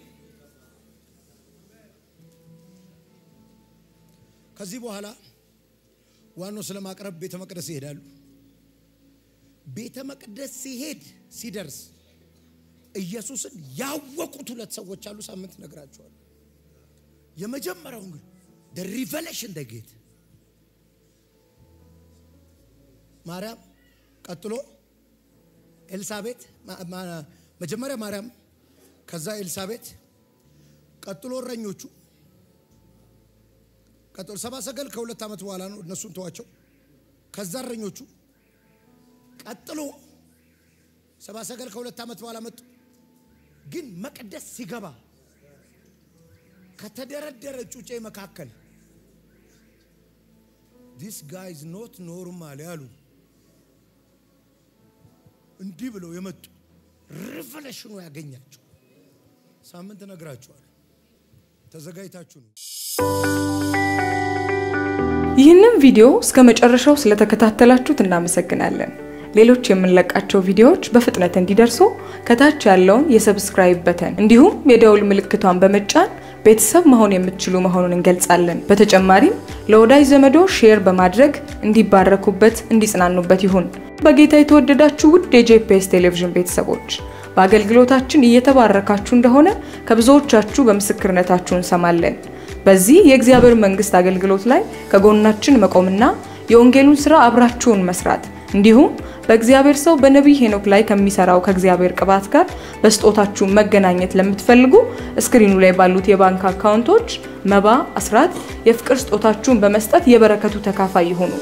[SPEAKER 1] ከዚህ በኋላ ዋናው ስለ ማቅረብ ቤተ መቅደስ ይሄዳሉ። ቤተ መቅደስ ሲሄድ ሲደርስ ኢየሱስን ያወቁት ሁለት ሰዎች አሉ። ሳምንት ነግራቸዋል። የመጀመሪያው ግን the revelation the gate ማርያም፣ ቀጥሎ ኤልሳቤት፣ ማ- ማ- መጀመሪያ ማርያም፣ ከዛ ኤልሳቤት፣ ቀጥሎ እረኞቹ፣ ቀጥሎ ሰባ ሰገል ከሁለት ዓመት በኋላ ነው። እነሱን ተዋቸው። ከዛ እረኞቹ ቀጥሎ ሰባ ሰገል ከሁለት ዓመት በኋላ መጡ። ግን መቅደስ ሲገባ ከተደረደረ ጩጬ መካከል ዲስ ጋይዝ ኖት ኖርማል ያሉ እንዲህ ብለው የመጡ ሪቨሌሽኑ ያገኛቸው ሳምንት እነግራችኋለሁ። ተዘጋጅታችሁ ነው።
[SPEAKER 4] ይህንን ቪዲዮ እስከ መጨረሻው ስለተከታተላችሁት እናመሰግናለን። ሌሎች የምንለቃቸው ቪዲዮዎች በፍጥነት እንዲደርሱ ከታች ያለውን የሰብስክራይብ በተን እንዲሁም የደውል ምልክቷን በመጫን ቤተሰብ መሆን የምትችሉ መሆኑን እንገልጻለን። በተጨማሪም ለወዳጅ ዘመዶ ሼር በማድረግ እንዲባረኩበት፣ እንዲጽናኑበት ይሁን። በጌታ የተወደዳችሁ ውድ የጄፒኤስ ቴሌቪዥን ቤተሰቦች በአገልግሎታችን እየተባረካችሁ እንደሆነ ከብዙዎቻችሁ በምስክርነታችሁ እንሰማለን። በዚህ የእግዚአብሔር መንግስት አገልግሎት ላይ ከጎናችን መቆምና የወንጌሉን ስራ አብራችሁን መስራት እንዲሁም በእግዚአብሔር ሰው በነቢይ ሄኖክ ላይ ከሚሰራው ከእግዚአብሔር ቅባት ጋር በስጦታችሁ መገናኘት ለምትፈልጉ እስክሪኑ ላይ ባሉት የባንክ አካውንቶች መባ፣ አስራት፣ የፍቅር ስጦታችሁን በመስጠት የበረከቱ ተካፋይ ይሁኑ።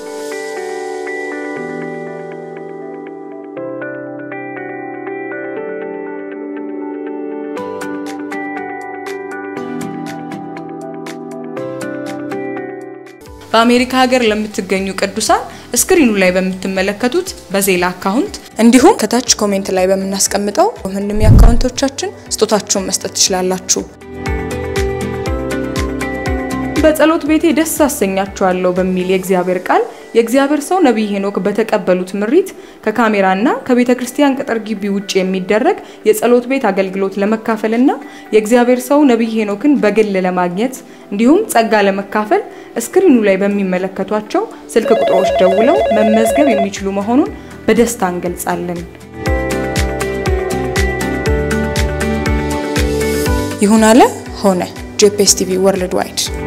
[SPEAKER 4] በአሜሪካ ሀገር ለምትገኙ ቅዱሳን እስክሪኑ ላይ በምትመለከቱት በዜላ አካውንት እንዲሁም ከታች ኮሜንት ላይ በምናስቀምጠው ምንም የአካውንቶቻችን ስጦታችሁን መስጠት ትችላላችሁ። በጸሎት ቤቴ ደስ አሰኛቸዋለሁ በሚል የእግዚአብሔር ቃል የእግዚአብሔር ሰው ነቢይ ሄኖክ በተቀበሉት ምሪት ከካሜራና ከቤተ ክርስቲያን ቅጥር ግቢ ውጭ የሚደረግ የጸሎት ቤት አገልግሎት ለመካፈልና የእግዚአብሔር ሰው ነቢይ ሄኖክን በግል ለማግኘት እንዲሁም ጸጋ ለመካፈል እስክሪኑ ላይ በሚመለከቷቸው ስልክ ቁጥሮች ደውለው መመዝገብ የሚችሉ መሆኑን በደስታ እንገልጻለን። ይሁን አለ ሆነ። ጄፒኤስ ቲቪ ወርልድ ዋይድ